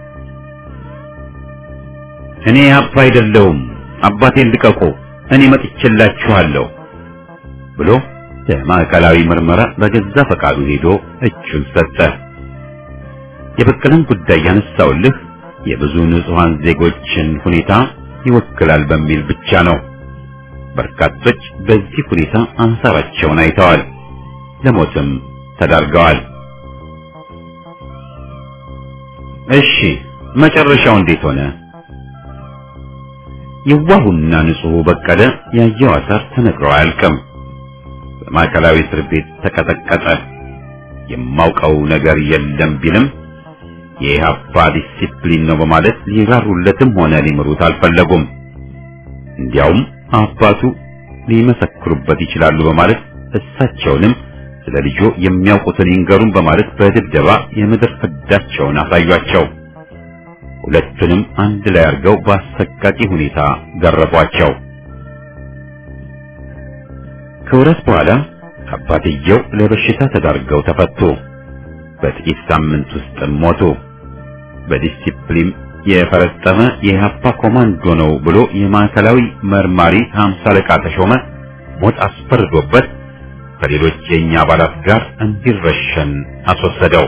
እኔ ኢህአፓ አይደለሁም፣ አባቴን ልቀቁ፣ እኔ መጥቼላችኋለሁ ብሎ ለማዕከላዊ ምርመራ በገዛ ፈቃዱ ሄዶ እጁን ሰጠ። የበቀለን ጉዳይ ያነሳውልህ የብዙ ንጹሃን ዜጎችን ሁኔታ ይወክላል በሚል ብቻ ነው። በርካቶች በዚህ ሁኔታ አንሳራቸውን አይተዋል፣ ለሞትም ተዳርገዋል። እሺ መጨረሻው እንዴት ሆነ? የዋሁና ንጹሑ በቀለ ያየው አሳር ተነግሮ አያልቅም። በማዕከላዊ እስር ቤት ተቀጠቀጠ። የማውቀው ነገር የለም ቢልም የኢህአፓ ዲሲፕሊን ነው በማለት ሊራሩለትም ሆነ ሊምሩት አልፈለጉም። እንዲያውም አባቱ ሊመሰክሩበት ይችላሉ በማለት እሳቸውንም ስለ ልጆ የሚያውቁትን ይንገሩን በማለት በድብደባ የምድር ፍዳቸውን አሳዩአቸው። ሁለቱንም አንድ ላይ አድርገው በአሰቃቂ ሁኔታ ገረፏቸው። ከወራት በኋላ አባትየው ለበሽታ ተዳርገው ተፈቱ። በጥቂት ሳምንት ውስጥ ሞቱ። በዲሲፕሊን የፈረጠመ የኢህአፓ ኮማንዶ ነው ብሎ የማዕከላዊ መርማሪ ሀምሳ አለቃ ተሾመ ሞት አስፈርዶበት ከሌሎች የኛ አባላት ጋር እንዲረሸን አስወሰደው።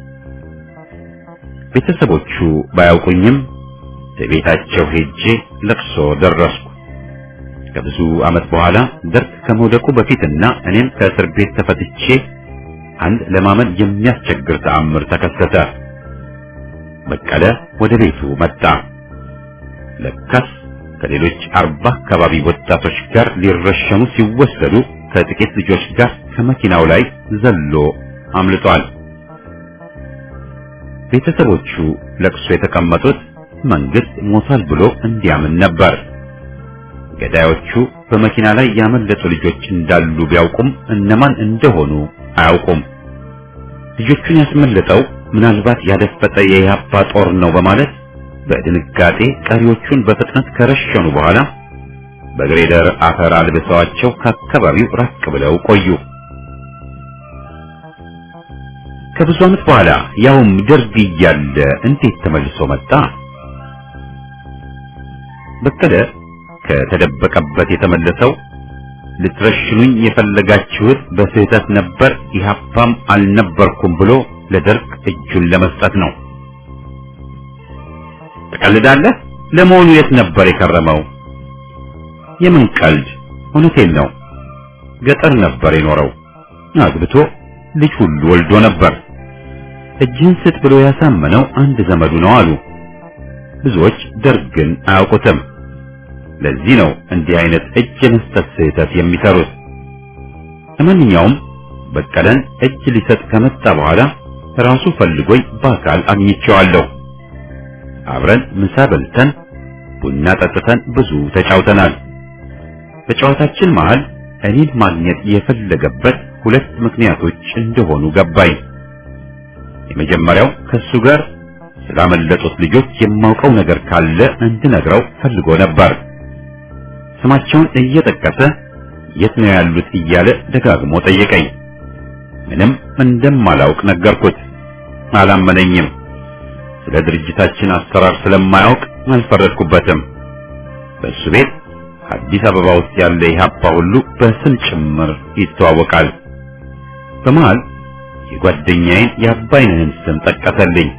ቤተሰቦቹ ባያውቁኝም ቤታቸው ሄጄ ለቅሶ ደረስኩ። ከብዙ ዓመት በኋላ ደርግ ከመውደቁ በፊትና እኔም ከእስር ቤት ተፈትቼ አንድ ለማመን የሚያስቸግር ተአምር ተከሰተ። በቀለ ወደ ቤቱ መጣ። ለካስ ከሌሎች አርባ አካባቢ ወጣቶች ጋር ሊረሸኑ ሲወሰዱ ከጥቂት ልጆች ጋር ከመኪናው ላይ ዘሎ አምልጧል። ቤተሰቦቹ ለቅሶ የተቀመጡት መንግስት ሞቷል ብሎ እንዲያምን ነበር። ገዳዮቹ በመኪና ላይ ያመለጡ ልጆች እንዳሉ ቢያውቁም እነማን እንደሆኑ አያውቁም። ልጆቹን ያስመለጠው ምናልባት ያደፈጠ የኢህአፓ ጦር ነው በማለት በድንጋጤ ቀሪዎቹን በፍጥነት ከረሸኑ በኋላ በግሬደር አፈር አልብሰዋቸው ከአካባቢው ራቅ ብለው ቆዩ። ከብዙ ዓመት በኋላ ያውም ደርግ እያለ እንዴት ተመልሶ መጣ? በቀለ ከተደበቀበት የተመለሰው ልትረሽኑኝ የፈለጋችሁት በስህተት ነበር፣ ኢህአፓም አልነበርኩም ብሎ ለደርግ እጁን ለመስጠት ነው። ትቀልዳለህ? ለመሆኑ የት ነበር የከረመው? የምን ቀልድ? እውነቴን ነው። ገጠር ነበር የኖረው። አግብቶ ልጅ ሁሉ ወልዶ ነበር። እጅህን ስጥ ብሎ ያሳመነው አንድ ዘመዱ ነው አሉ። ብዙዎች ደርግን አያውቁትም። ለዚህ ነው እንዲህ አይነት እጅ የመስጠት ስህተት የሚሰሩት። ለማንኛውም በቀለን እጅ ሊሰጥ ከመጣ በኋላ ራሱ ፈልጎኝ በአካል አግኝቼዋለሁ። አብረን ምሳ በልተን ቡና ጠጥተን ብዙ ተጫውተናል። በጨዋታችን መሃል እኔን ማግኘት የፈለገበት ሁለት ምክንያቶች እንደሆኑ ገባኝ። የመጀመሪያው ከሱ ጋር ስላመለጡት ልጆች የማውቀው ነገር ካለ እንድነግረው ፈልጎ ነበር። ስማቸውን እየጠቀሰ የት ነው ያሉት እያለ ደጋግሞ ጠየቀኝ። ምንም እንደማላውቅ ነገርኩት። አላመነኝም። ስለ ድርጅታችን አሰራር ስለማያውቅ አልፈረድኩበትም። በእሱ ቤት አዲስ አበባ ውስጥ ያለ ኢህአፓ ሁሉ በስም ጭምር ይተዋወቃል። በመሃል የጓደኛዬን የአባይነህን ስም ጠቀሰልኝ።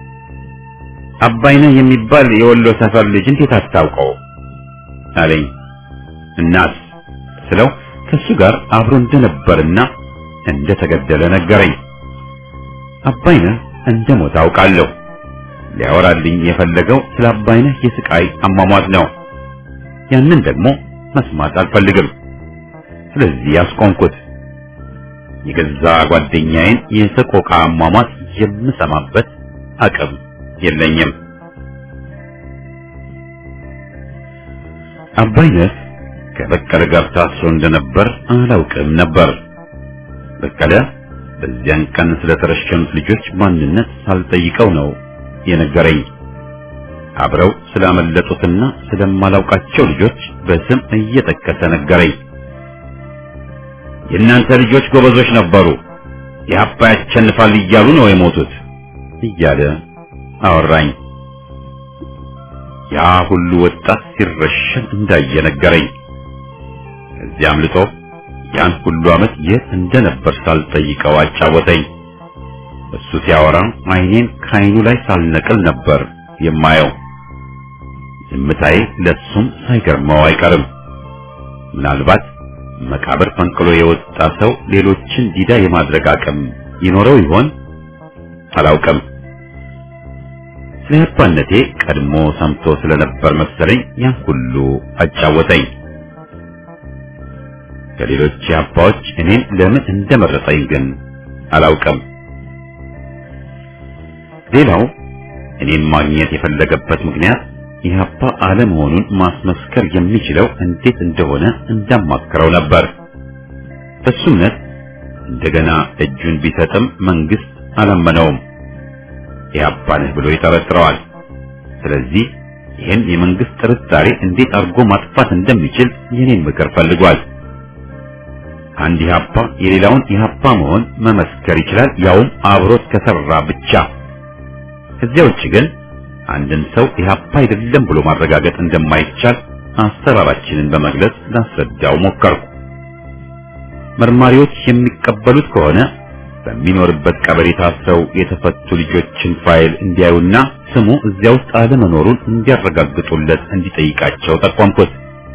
አባይነህ የሚባል የወሎ ሰፈር ልጅ እንዴት አታውቀው አለኝ። እናስ ስለው ከሱ ጋር አብሮ እንደነበርና እንደተገደለ ነገረኝ። አባይነህ እንደሞተ አውቃለሁ። ሊያወራልኝ የፈለገው ስለ አባይነህ የስቃይ አሟሟት ነው። ያንን ደግሞ መስማት አልፈልግም። ስለዚህ ያስቆምኩት። የገዛ ጓደኛዬን የሰቆቃ አሟሟት የምሰማበት አቅም የለኝም። አባይነህ ከበቀለ ጋር ታስሮ እንደነበር አላውቅም ነበር። በቀለ በዚያን ቀን ስለተረሸኑት ልጆች ማንነት ሳልጠይቀው ነው የነገረኝ። አብረው ስላመለጡትና ስለማላውቃቸው ልጆች በስም እየጠቀሰ ነገረኝ። የእናንተ ልጆች ጎበዞች ነበሩ፣ የሀፓ ያሸንፋል እያሉ ነው የሞቱት እያለ አወራኝ። ያ ሁሉ ወጣት ሲረሸን እንዳየ ነገረኝ። ከዚያ አምልጦ ያን ሁሉ ዓመት የት እንደነበር ሳልጠይቀው አጫወተኝ። እሱ ሲያወራ ዓይኔን ከዓይኑ ላይ ሳልነቅል ነበር የማየው። ዝምታዬ ለሱም ሳይገርመው አይቀርም። ምናልባት መቃብር ፈንቅሎ የወጣ ሰው ሌሎችን ዲዳ የማድረግ አቅም ይኖረው ይሆን? አላውቅም። ስለ አባነቴ ቀድሞ ሰምቶ ስለነበር መሰለኝ ያን ሁሉ አጫወተኝ። ከሌሎች አባዎች እኔን ለምን እንደመረጠኝ ግን አላውቅም። ሌላው እኔን ማግኘት የፈለገበት ምክንያት ኢህአፓ አለመሆኑን ማስመስከር የሚችለው እንዴት እንደሆነ እንዳማክረው ነበር። በሱ እምነት እንደገና እጁን ቢሰጥም መንግስት አላመነውም። ኢህአፓ ነህ ብሎ ይጠረጥረዋል። ስለዚህ ይህን የመንግስት ጥርጣሬ እንዴት አድርጎ ማጥፋት እንደሚችል የኔን ምክር ፈልጓል። አንድ ኢህአፓ የሌላውን ኢህአፓ መሆን መመስከር ይችላል፣ ያውም አብሮት ከሰራ ብቻ። ከዚያ ውጭ ግን አንድን ሰው ኢህአፓ አይደለም ብሎ ማረጋገጥ እንደማይቻል አሰራራችንን በመግለጽ ላስረዳው ሞከርኩ። መርማሪዎች የሚቀበሉት ከሆነ በሚኖርበት ቀበሌ ታስረው የተፈቱ ልጆችን ፋይል እንዲያዩና ስሙ እዚያ ውስጥ አለመኖሩን እንዲያረጋግጡለት እንዲጠይቃቸው ጠቆምኩት።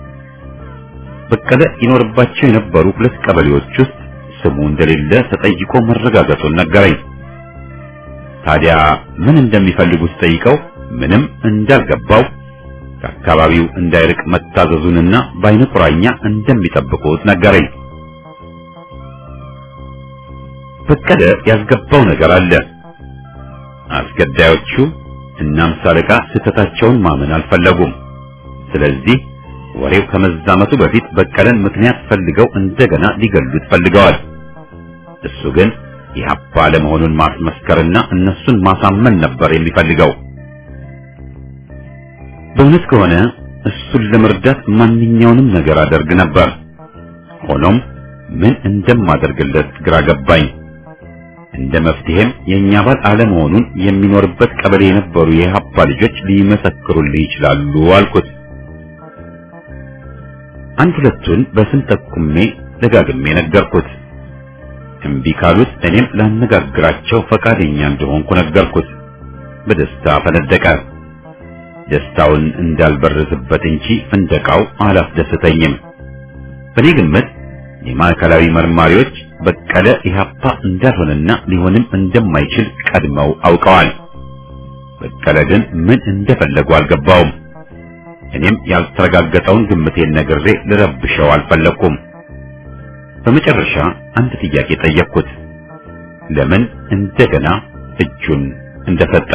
በቀለ ይኖርባቸው የነበሩ ሁለት ቀበሌዎች ውስጥ ስሙ እንደሌለ ተጠይቆ መረጋገጡን ነገረኝ። ታዲያ ምን እንደሚፈልጉ ስጠይቀው ምንም እንዳልገባው ከአካባቢው እንዳይርቅ መታዘዙንና በዓይነ ቁራኛ እንደሚጠብቁት ነገረኝ። በቀለ ያስገባው ነገር አለ። አስገዳዮቹ እና አምሳ አለቃ ስህተታቸውን ማመን አልፈለጉም። ስለዚህ ወሬው ከመዛመቱ በፊት በቀለን ምክንያት ፈልገው እንደገና ሊገሉት ፈልገዋል። እሱ ግን ኢህአፓ ለመሆኑን ማስመስከርና እነሱን ማሳመን ነበር የሚፈልገው። በእውነት ከሆነ እሱን ለመርዳት ማንኛውንም ነገር አደርግ ነበር። ሆኖም ምን እንደማደርግለት ግራ ገባኝ። እንደ መፍትሄም የእኛ ባል አለመሆኑን የሚኖርበት ቀበሌ የነበሩ የኢህአፓ ልጆች ሊመሰክሩልህ ይችላሉ አልኩት። አንድ ሁለቱን በስም ጠቁሜ ደጋግሜ ነገርኩት። እምቢ ካሉት እኔም ላነጋግራቸው ፈቃደኛ እንደሆንኩ ነገርኩት። በደስታ ፈነደቀ። ደስታውን እንዳልበረዝበት እንጂ ፍንደቃው አላስደሰተኝም። በእኔ ግምት የማዕከላዊ መርማሪዎች በቀለ ኢህአፓ እንዳልሆነና ሊሆንም እንደማይችል ቀድመው አውቀዋል። በቀለ ግን ምን እንደፈለጉ አልገባውም። እኔም ያልተረጋገጠውን ግምቴን ነግሬ ልረብሸው አልፈለኩም። በመጨረሻ አንድ ጥያቄ ጠየቅኩት። ለምን እንደገና እጁን እንደሰጠ።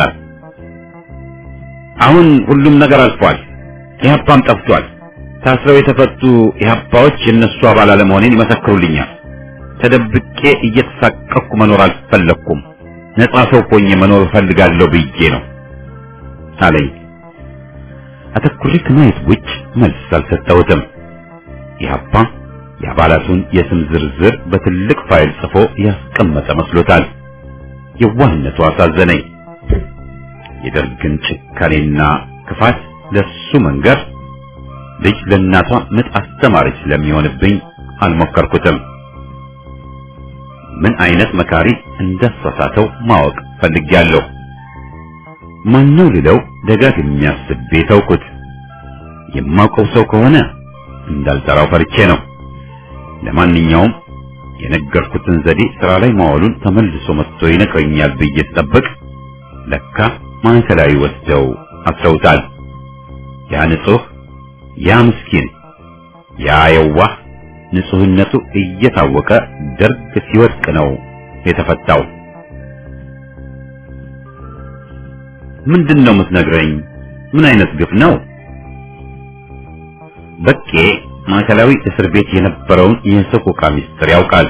አሁን ሁሉም ነገር አልፏል። ኢህአፓም ጠፍቷል። ታስረው የተፈቱ ኢህአፓዎች የእነሱ አባል አለመሆኔን ይመሰክሩልኛል። ተደብቄ እየተሳቀቅኩ መኖር አልፈለግኩም። ነጻ ሰው ሆኜ መኖር እፈልጋለሁ ብዬ ነው አለኝ። አተኩሬ ከማየት ውጭ መልስ አልሰጠሁትም። ኢህአፓ የአባላቱን የስም ዝርዝር በትልቅ ፋይል ጽፎ ያስቀመጠ መስሎታል። የዋህነቱ አሳዘነኝ። የደርግን ጭካኔና ክፋት ለሱ መንገር ልጅ ለእናቷ ምጥ አስተማሪች ስለሚሆንብኝ አልሞከርኩትም። ምን አይነት መካሪ እንዳሳሳተው ማወቅ ፈልጌያለሁ። ማነው ልለው ደጋግሜ አስቤ ተውኩት። የማውቀው ሰው ከሆነ እንዳልጠራው ፈርቼ ነው። ለማንኛውም የነገርኩትን ዘዴ ስራ ላይ ማዋሉን ተመልሶ መጥቶ ይነግረኛል ብዬ ስጠብቅ ለካ ማዕከላዊ ወስደው አስረውታል። ያ ንጹህ፣ ያ ምስኪን፣ ያ የዋህ ንጹህነቱ እየታወቀ ደርግ ሲወድቅ ነው የተፈታው። ምንድን ነው የምትነግረኝ? ምን አይነት ግፍ ነው? በቄ ማዕከላዊ እስር ቤት የነበረውን የሰቆቃ ምስጢር ያውቃል።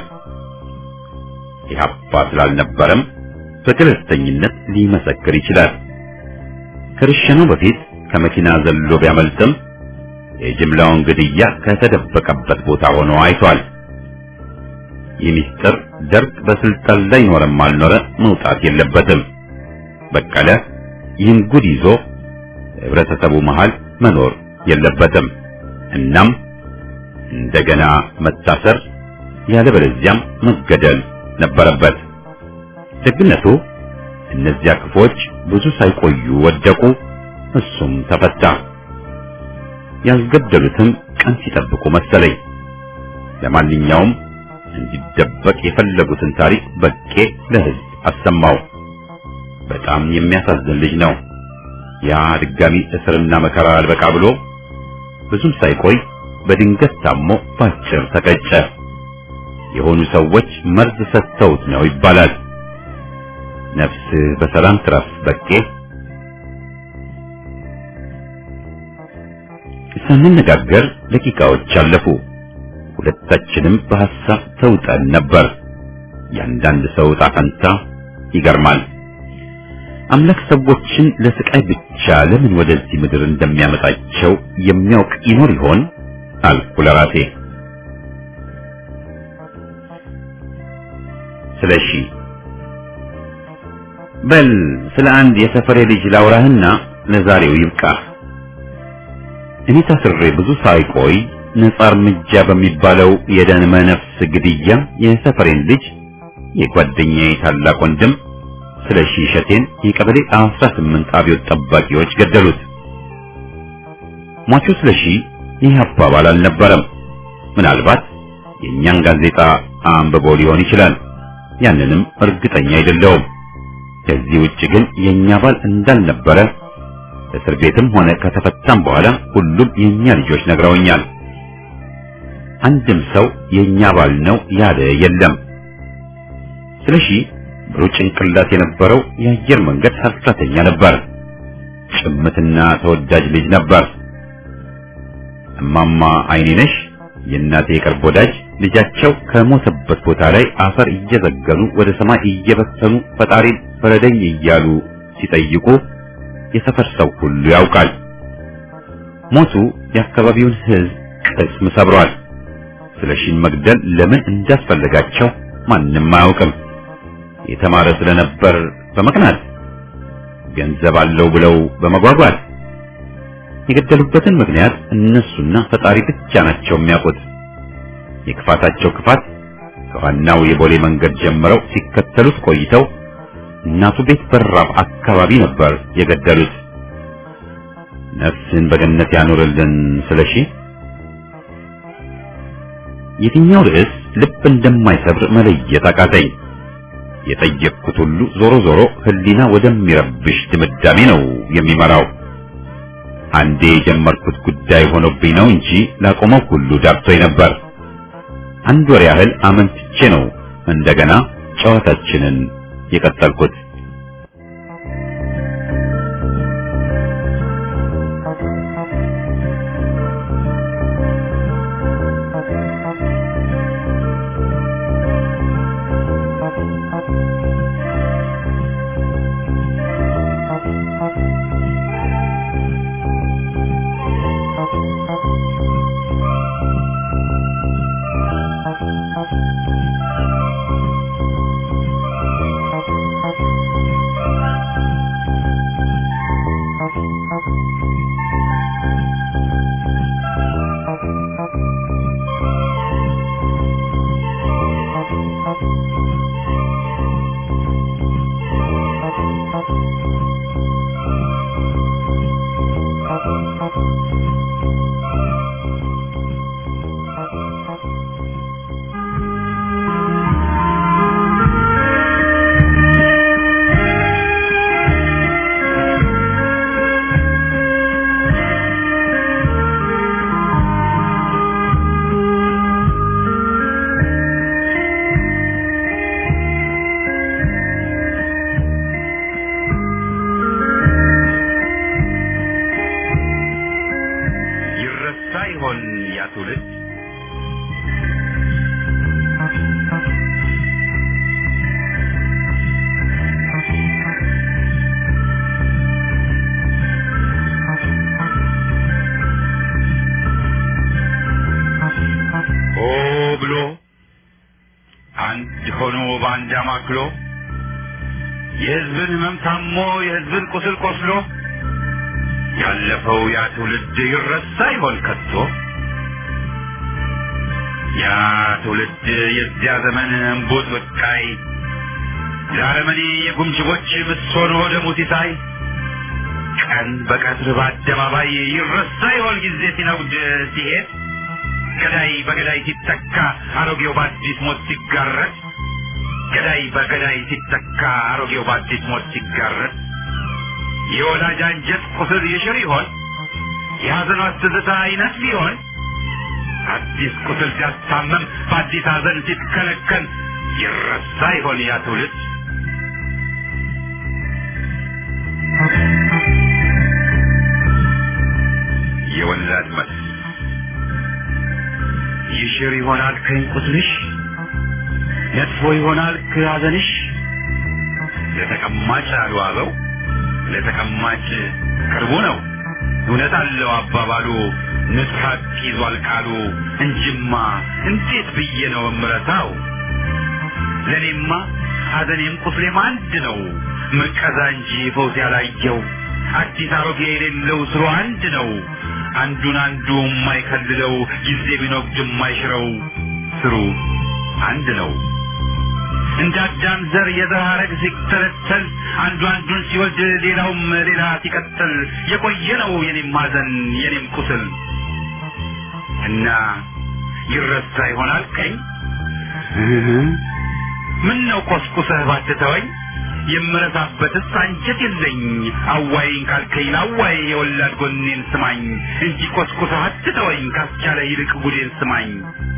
ኢህአፓ ስላልነበረም በገለልተኝነት ሊመሰክር ይችላል። ከርሸናው በፊት ከመኪና ዘሎ ቢያመልጥም የጅምላውን ግድያ ከተደበቀበት ቦታ ሆኖ አይቷል። ይህ ምስጢር ደርግ በስልጣን ላይ ኖረም አልኖረ መውጣት የለበትም። በቀለ ይህን ጉድ ይዞ ህብረተሰቡ መሃል መኖር የለበትም። እናም እንደገና መታሰር ያለበለዚያም መገደል ነበረበት። ደግነቱ እነዚያ ክፎች ብዙ ሳይቆዩ ወደቁ፣ እሱም ተፈታ። ያልገደሉትም ቀን ሲጠብቁ መሰለኝ። ለማንኛውም እንዲደበቅ የፈለጉትን ታሪክ በቄ ለህዝብ አሰማው። በጣም የሚያሳዝን ልጅ ነው። ያ ድጋሚ እስርና መከራ አልበቃ ብሎ ብዙም ሳይቆይ በድንገት ታሞ ባጭር ተቀጨ። የሆኑ ሰዎች መርዝ ሰጥተውት ነው ይባላል። ነፍስ በሰላም ትረፍ በቄ። ሳንነጋገር ደቂቃዎች አለፉ። ሁለታችንም በሐሳብ ተውጠን ነበር። ያንዳንድ ሰው ዕጣ ፈንታ ይገርማል። አምላክ ሰዎችን ለስቃይ ብቻ ለምን ወደዚህ ምድር እንደሚያመጣቸው የሚያውቅ ይኖር ይሆን አልኩ ለራሴ። ስለሺ በል ስለ አንድ የሰፈሬ ልጅ ላውራህና ለዛሬው ይብቃህ። እኔ ታስሬ ብዙ ሳይቆይ ነጻ እርምጃ በሚባለው የደመ ነፍስ ግድያ የሰፈሬን ልጅ የጓደኛዬ ታላቅ ወንድም ስለሺ እሸቴን የቀበሌ 18 አብዮት ጠባቂዎች ገደሉት። ሟቹ ስለሺ ይህ አባባል አልነበረም። ምናልባት የእኛን ጋዜጣ አንብቦ ሊሆን ይችላል። ያንንም እርግጠኛ አይደለሁም። ከዚህ ውጭ ግን የኛ ባል እንዳልነበረ እስር ቤትም ሆነ ከተፈታም በኋላ ሁሉም የኛ ልጆች ነግረውኛል። አንድም ሰው የኛ ባል ነው ያለ የለም። ስለሺ ብሩህ ጭንቅላት የነበረው የአየር መንገድ ሰራተኛ ነበር። ጭምትና ተወዳጅ ልጅ ነበር። እማማ አይኔነሽ የእናቴ የቅርብ ወዳጅ ልጃቸው ከሞተበት ቦታ ላይ አፈር እየዘገኑ ወደ ሰማይ እየበተኑ ፈጣሪን ፍረደኝ እያሉ ሲጠይቁ የሰፈር ሰው ሁሉ ያውቃል። ሞቱ የአካባቢውን ሕዝብ ቅስም ሰብሯል። ስለሺን መግደል ለምን እንዳስፈለጋቸው ማንም አያውቅም። የተማረ ስለነበር በመቅናት ገንዘብ አለው ብለው በመጓጓት የገደሉበትን ምክንያት እነሱና ፈጣሪ ብቻ ናቸው የሚያውቁት። የክፋታቸው ክፋት ከዋናው የቦሌ መንገድ ጀምረው ሲከተሉት ቆይተው እናቱ ቤት በራፍ አካባቢ ነበር የገደሉት። ነፍስን በገነት ያኖርልን ስለሺ። የትኛው ርዕስ ልብ እንደማይሰብር መለየት አቃተኝ። የጠየቅኩት ሁሉ ዞሮ ዞሮ ሕሊና ወደሚረብሽ ድምዳሜ ነው የሚመራው። አንዴ የጀመርኩት ጉዳይ ሆኖብኝ ነው እንጂ ላቆመው ሁሉ ዳብቶኝ ነበር። አንድ ወር ያህል አመንትቼ ነው እንደገና ጨዋታችንን የቀጠልኩት። ይረሳ ይሆን ያ ትውልድ? ሆ ብሎ አንድ ሆኖ በአንድ አማክሎ የሕዝብን ሕመም ታሞ የሕዝብን ቁስል ቆስሎ ያለፈው ያ ትውልድ ይረሳ ይሆን ከቶ? ያ ትውልድ የዚያ ዘመን እምቡጥ በቃይ ለአረመኔ የጉምጅቦች ምሶኖ ደሙ ሲሳይ ቀን በቀትር በአደባባይ ይረሳ ይሆን ጊዜ ሲነጉድ ሲሄድ ገዳይ በገዳይ ሲተካ አሮጌው በአዲስ ሞት ሲጋረድ ገዳይ በገዳይ ሲተካ አሮጌው በአዲስ ሞት ሲጋረድ የወላጅ አንጀት ቁስል ይሽር ይሆን? የሐዘኗ ትዝታ ይነስፍ ይሆን? አዲስ ቁስል ሲያስታመም በአዲስ ሐዘን ሲትከለከል ይረሳ ይሆን ያ ትውልድ? የወላድ መስ ይሽር ይሆናል ከኝ ቁስልሽ ነጥፎ ይሆናል ከሐዘንሽ ለተቀማጭ አሉ አበው ለተቀማጭ ቅርቡ ነው። እውነት አለው አባባሉ ንስሐት ይዟል ቃሉ እንጅማ እንዴት ብዬ ነው እምረታው? ለእኔማ ሐዘኔም ቁስሌም አንድ ነው። ምቀዛ እንጂ ፈውስ ያላየው አዲስ አሮጌ የሌለው ስሩ አንድ ነው። አንዱን አንዱ የማይከልለው ጊዜ ቢኖግድ የማይሽረው ስሩ አንድ ነው። እንደ አዳም ዘር የዘር ሐረግ ሲተለተል አንዱ አንዱን ሲወልድ ሌላውም ሌላ ሲቀጥል የቆየ ነው የኔም ሐዘን የኔም ቁስል እና ይረሳ ይሆናል ቀኝ ምን ነው ቆስቁሰህ ባትተወኝ የምረሳበትስ አንጀት የለኝ አዋይኝ ካልከኝ ላዋይ የወላድ ጎኔን ስማኝ እንጂ ቆስቁሰህ አትተወኝ ካስቻለ ይልቅ ጉዴን ስማኝ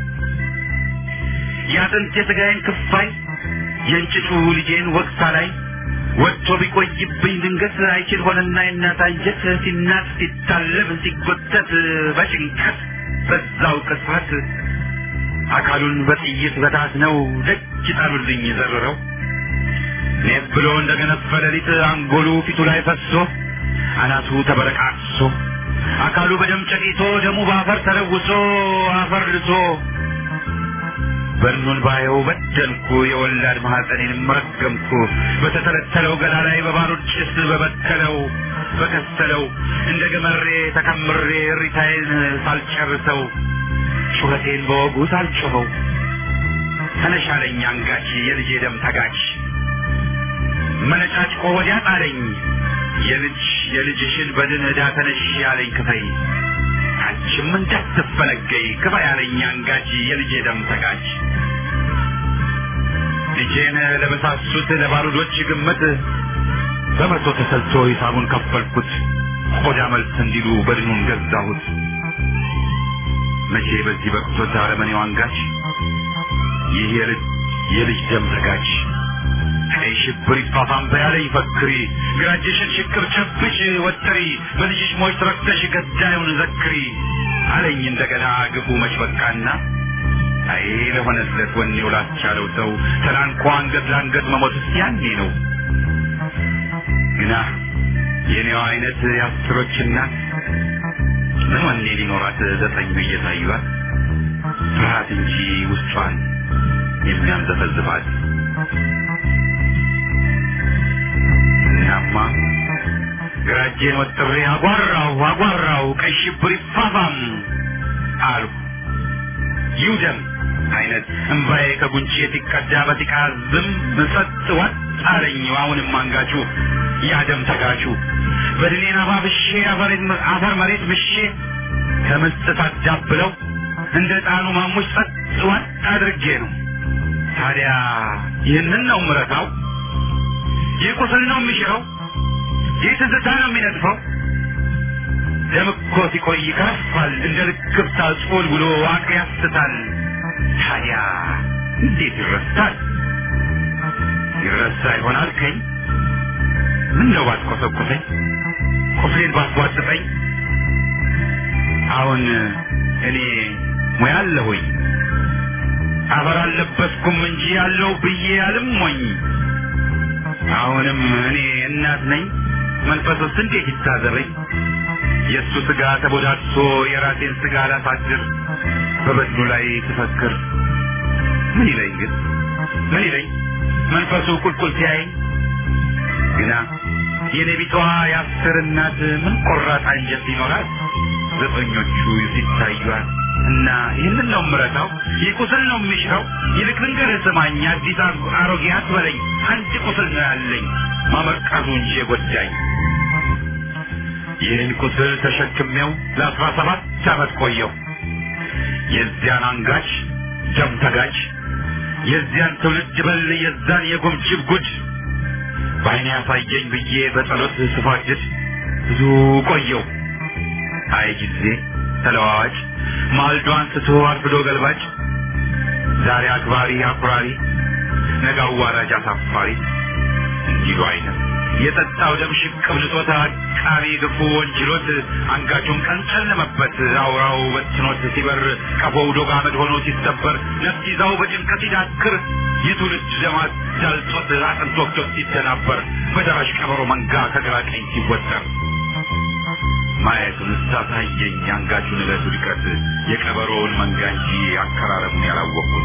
የአጥንት የሥጋዬን ክፋይ የእንጭጩ ልጄን ወቅሳ ላይ ወጥቶ ቢቆይብኝ ድንገት አይችል ሆነና የእናት አንጀት ሲናት ሲታለብ ሲጎተት በጭንቀት በዛው ቅጽበት አካሉን በጥይት በታት ነው ደጅ ጣሉልኝ ዘርረው ኔት ብሎ እንደ ገነፈ ሌሊት አንጎሉ ፊቱ ላይ ፈሶ አናቱ ተበረቃቅሶ አካሉ በደም ጨቂቶ ደሙ በአፈር ተለውሶ አፈር ልሶ በድኑን ባየው በደልኩ የወላድ ማኅፀኔንም ረገምኩ በተተለተለው ገላ ላይ በባሩድ ጭስ በበከለው በከሰለው እንደ ገመሬ ተከምሬ እሪታዬን ሳልጨርሰው ጩኸቴን በወጉ ሳልጮኸው ተነሻለኝ አንጋች የልጄ ደም ተጋች መነጫጭቆ ወዲያ ጣለኝ የልጅ የልጅሽን በድን ዕዳ ተነሽ ያለኝ ክፈይ አንቺም እንዳትፈለገይ ክፋ ያለኝ አንጋች የልጄ ደም ተጋች ልጄን ለበሳሱት ለባሩዶች ግምት በመቶ ተሰልቶ ሂሳቡን ከፈልኩት ቆዳ መልስ እንዲሉ በድኑን ገዛሁት መቼ በዚህ በቅቶት አረመኔው አንጋች ይህ የልጅ የልጅ ደም ተጋጭ ቀይ ሽብር ይፋፋም በያለኝ ፈክሪ ግራጅሽን ሽክር ጨብጭ ወጥሪ በልጅሽ ሞች ተረክተሽ ገዳዩን ዘክሪ አለኝ እንደገና ግፉ መች በቃና አይ ለሆነለት ወኔው ላስቻለው ሰው ተላንኮ አንገት ለአንገት መሞትስ ያኔ ነው ግና የኔዋ አይነት የአስሮች እናት ምን ወኔ ሊኖራት ዘጠኙ እየታዩት ፍርሃት እንጂ ውስጧን የሚያንዘፈዝፋት እናማ ግራጄን ወጥሬ አጓራው አጓራው ቀይ ሽብር ይፋፋም አልሁ ይውደም አይነት እምባዬ ከጉንጬ ሲቀዳ በጢቃ ዝም ምጸጥ ወጥ አለኝ አሁንም አንጋቹ ያደም ተጋቹ በድኔን አባብሼ አፈር መሬት ምሼ ከምስጥ ታዳብለው እንደ ጣኑ ማሙሽ ጸጥ ወጥ አድርጌ ነው ታዲያ ይህንን ነው ምረታው ይህ ቁስል ነው የሚሽረው ይህ ትዝታ ነው የሚነጥፈው ደም እኮ ሲቆይ ይከፋል እንደ ልክፍታ ጾል ብሎ አቅር ያስታል ታዲያ እንዴት ይረሳል ይረሳ ይሆናል ከኝ ምን ነው ባትቆሰቁሰኝ ቁስሌን ባትቧጥጠኝ አሁን እኔ ሙያ አለሁኝ አፈር አልለበስኩም እንጂ ያለው ብዬ አልሞኝ አሁንም እኔ እናት ነኝ መንፈሱስ እንዴት ይታዘበኝ የእሱ ስጋ ተቦዳድሶ የራሴን ስጋ ላሳድር በበድኑ ላይ ትፈክር ምን ይለኝ ግን ምን ይለኝ መንፈሱ ቁልቁል ሲያየኝ ግና የኔ ቢጠዋ የአስር እናት ምን ቆራጥ አንጀት ሊኖራት ዘጠኞቹ ሲታዩት እና ይህንን ነው ምረታው ይህ ቁስል ነው የሚሽረው ይልቅ ልንገርህ ስማኝ አዲስ አሮጌ አትበለኝ አንድ ቁስል ነው ያለኝ ማመርቀዙ እንጂ የጎዳኝ ይህን ቁስል ተሸክሜው ለአስራ ሰባት ዓመት ቆየው የዚያን አንጋች ደም ተጋጭ የዚያን ትውልድ በል የዛን የጉምጅብ ጉድ በአይኔ ያሳየኝ ብዬ በጸሎት ስፋድድ ብዙ ቆየው አይ ጊዜ ተለዋዋጭ ማልዶ አንስቶ አርፍዶ ገልባጭ ዛሬ አክባሪ አኩራሪ ነገ አዋራጅ አሳፋሪ እንዲሉ አይነት የጠጣው ደም ሽቅብ ልጦት አቃቢ ግፉ ወንጅሎት አንጋቹን ቀን ጨለመበት አውራው በትኖት ሲበር ቀፎው ዶግ አመድ ሆኖ ሲሰበር ነፍስ ይዛው በጭንቀት ሲዳክር የትውልድ ደማት ዳልጦት አጥንት ወቅቶት ሲደናበር በደራሽ ቀበሮ መንጋ ከግራ ቀኝ ሲወጠር ማየቱን ሳሳየኝ አንጋቹን ዕለት ውድቀት የቀበሮውን መንጋ እንጂ አከራረሙን ያላወቅኩት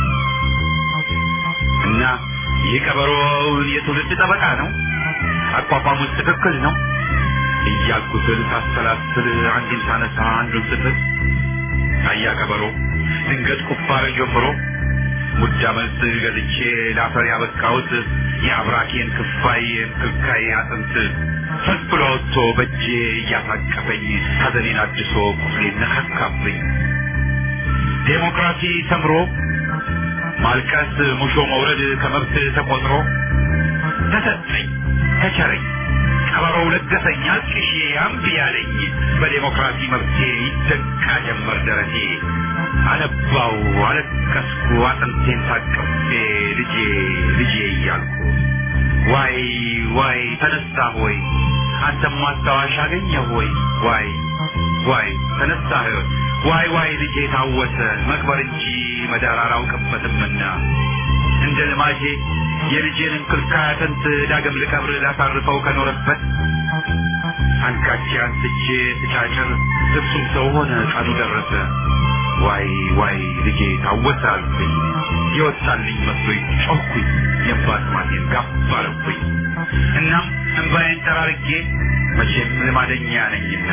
እና ይህ ቀበሮውን የትውልድ ጠበቃ ነው አቋቋሙት ትክክል ነው እያልኩ ስል ሳሰላስል አንዱን ሳነሳ አንዱን ስትል ታያ ቀበሮ ድንገት ቁፋር ጀምሮ ሙዳ መልስ ገዝቼ ለአፈር ያበቃሁት የአብራኬን ክፋይ ክልካይ አጥንት ፈልፍሎ ወጥቶ በእጄ እያሳቀፈኝ ሐዘኔን አድሶ ቁስሌን ነካካብኝ ዴሞክራሲ ሰምሮ ማልቀስ ሙሾ መውረድ ከመብት ተቆጥሮ ተሰጠኝ ተቸረኝ ቀበሮው ለገሰኝ አልቅሼ አምቢ ያለኝ በዴሞክራሲ መብቴ ይደቃ ጀመር ደረቴ አነባው አለቀስኩ አጥንቴን ታቅፌ ልጄ ልጄ እያልኩ ዋይ ዋይ ተነሳ ሆይ አንተም ማስታወሻ አገኘ ሆይ ዋይ ዋይ ተነሳህ ዋይ ዋይ ልጄ ታወሰ መቅበር እንጂ መዳር አላውቅበትምና እንደ ልማጄ የልጄን እንክልካይ አጥንት ዳግም ልቀብር ላሳርፈው ከኖረበት አንካቼ አንስቼ ስጫጭር እሱም ሰው ሆነ ቀኑ ደረሰ ዋይ ዋይ ልጄ ታወሰ አልኩኝ የወጣልኝ መስሎኝ ጮኩኝ የባት ማቴን ጋፍ አረኩኝ እናም እንባዬን ጠራርጌ መቼም ልማደኛ ነኝና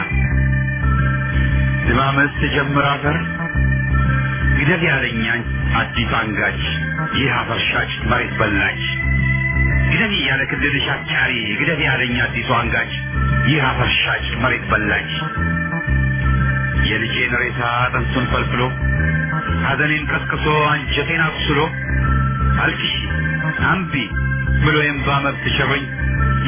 ልማመስ ጀምር አፈር ግደል ያለኛ አዲስ አንጋች ይህ አፈርሻች መሬት በላች ግደል ያለ ክልልሽ አጫሪ ግደል ያለኝ አዲሱ አንጋች ይህ አፈርሻች መሬት በላች የልጄን ሬሳ አጥንቱን ፈልፍሎ ሐዘኔን ቀስቅሶ አንጀቴን አቁስሎ አልቅሺ አምቢ ብሎ የእምባ መብት ሸበኝ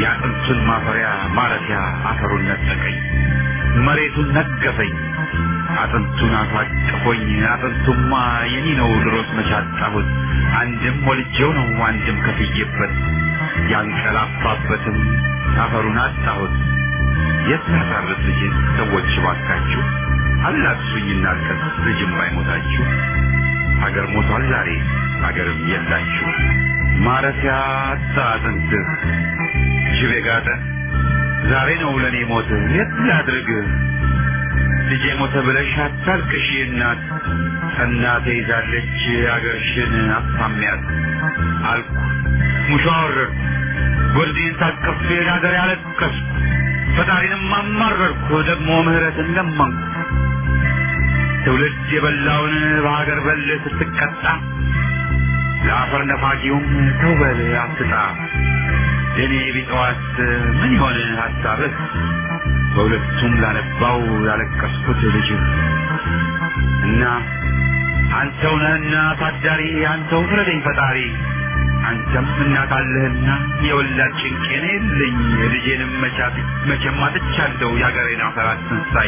የአጥንቱን ማፈሪያ ማረፊያ አፈሩን ነጠቀኝ መሬቱን ነገፈኝ አጥንቱን አሳቅፎኝ አጥንቱማ የኔ ነው ድሮስ መቻጣሁት አንድም ወልጄው ነው አንድም ከፍዬበት ያንቀላፋበትም አፈሩን አጣሁት የት ላሳርፍ ልጅን ሰዎች ባካችሁ አላቅሱኝና አልቀስ ልጅም ባይሞታችሁ ሀገር ሞቷል ዛሬ ሀገርም የላችሁ ማረፊያ አጣ አጥንትህ ጅብ የጋጠ ዛሬ ነው ለእኔ ሞት የት ላድርግህ ልጄ ሞተ ብለሽ አታልቅሺ እናት እናቴ ይዛለች አገርሽን አሳሚያት አልኩ ሙሾ አወረድኩ ጎርዴን ታቅፌ ለሀገር ያለቀስኩ ፈጣሪንም አማረርኩ ደግሞ ምህረትን ለመንኩ ትውልድ የበላውን በሀገር በል ስትቀጣ ለአፈር ነፋጊውም ተውበል አትጣ ለእኔ ቢጠዋት ምን ይሆን ሀሳብህ በሁለቱም ላነባው ያለቀስኩት ልጅህ እና አንተው ነህና ታዳሪ አንተው ፍረደኝ ፈጣሪ አንተም እናት አለህና የወላድ ጭንቄን የለኝ ልጄንም መቻት መቼም አጥቻለሁ የአገሬን አፈር አትንሳኝ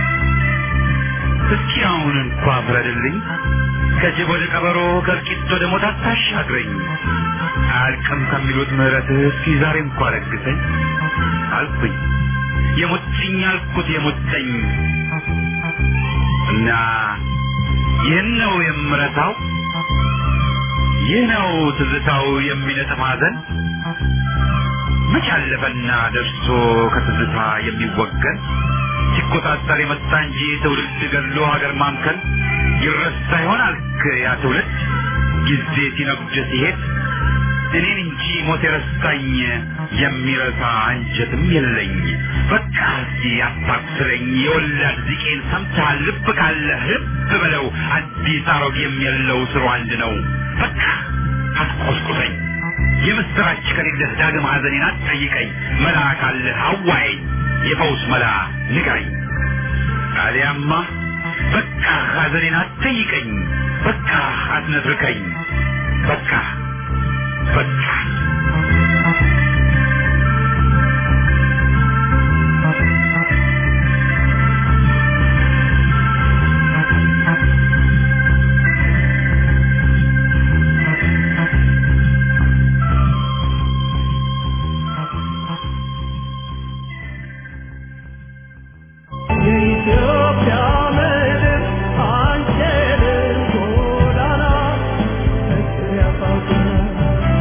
እስኪ አሁን እንኳ ፍረድልኝ ከጅብ ወደ ቀበሮ ከእልቂት ወደ ሞት አታሻግረኝ አያልቅም ከሚሉት ምህረትህ እስኪ ዛሬ እንኳ ለግሰኝ አልኩኝ የሞትኝ አልኩት የሞተኝ እና ይህን ነው የምረታው ይህ ነው ትዝታው የሚነጥፍ ሐዘን መች አለፈና ደርሶ ከትዝታ የሚወገን ሲቆጣጠር የመጣ እንጂ ትውልድ ገድሎ ሀገር ማምከን ይረሳ ይሆን አልክ ያ ትውልድ ጊዜ ሲነጉድ ሲሄድ እኔን እንጂ ሞት የረሳኝ የሚረሳ አንጀትም የለኝ። በቃ እዚህ አታኩስለኝ የወላድ ዚቄን ሰምተሃል? ልብ ካለህ ልብ በለው አዲስ አሮጌም የለው ስሩ አንድ ነው። በቃ አትቆስቁሰኝ። የምስራች ከሌለህ ዳግም ሐዘኔን አትጠይቀኝ። መላ ካለህ አዋየኝ፣ የፈውስ መላ ንገረኝ። አሊያማ በቃ ሐዘኔን አትጠይቀኝ። በቃ አትነትርከኝ። በቃ በቃ የኢትዮጵያ ምድር አንቺን ጎዳና ፍቅር ያሳዝናል።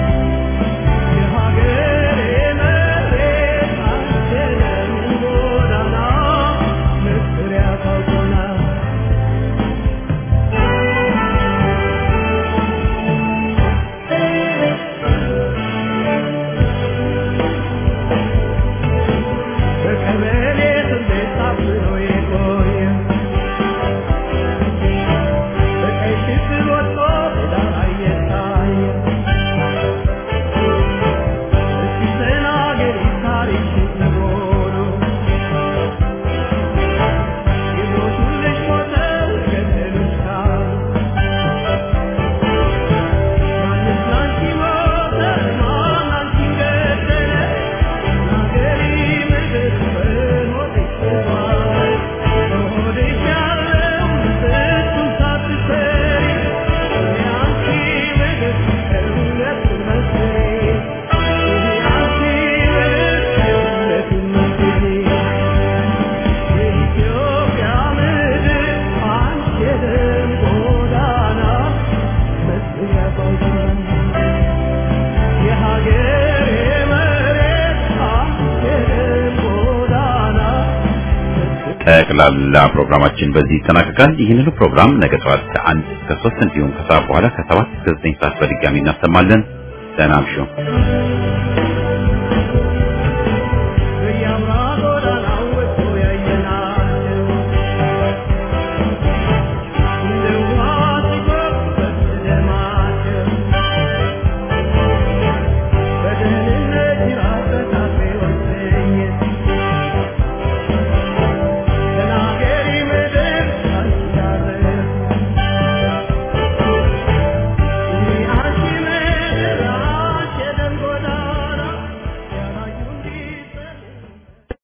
የሀገሬ መሬት አንቺን ጎዳና ፍቅር ያሳዝናል። በቀበሌ ስሜት ታፍኖ የቆየ በቀይ ሽብር ወጥቶ ዳር እየታየ እስኪ ተናገሪ ታሪክሽን ነግሮ የሞቱልሽ ሞተው የገደሉሽ ካሉ ማንስ ላንቺ ሞተ ማን አንቺን ገደለ ናገሪ ምድር በሆድሽ ተዟል በሆድሽ ያለው ስንቱን ሳትሰሪ የአንቺ ምድር እውነቱን መስክሪ የአንቺ ምድር እውነቱን መስክሪ የኢትዮጵያ ምድር አንቺ የደም ጎዳና መስክሪ ያሳዝናል የሀገሬ መሬት አንቺ የደም ጎዳና ጠቅላላ ፕሮግራማችን በዚህ ይጠናቀቃል። ይህንኑ ፕሮግራም ነገ ጠዋት ከአንድ እስከ ሶስት እንዲሁም ከሰዓት በኋላ ከሰባት እስከ ዘጠኝ ሰዓት በድጋሚ እናሰማለን። ደህና እምሹ።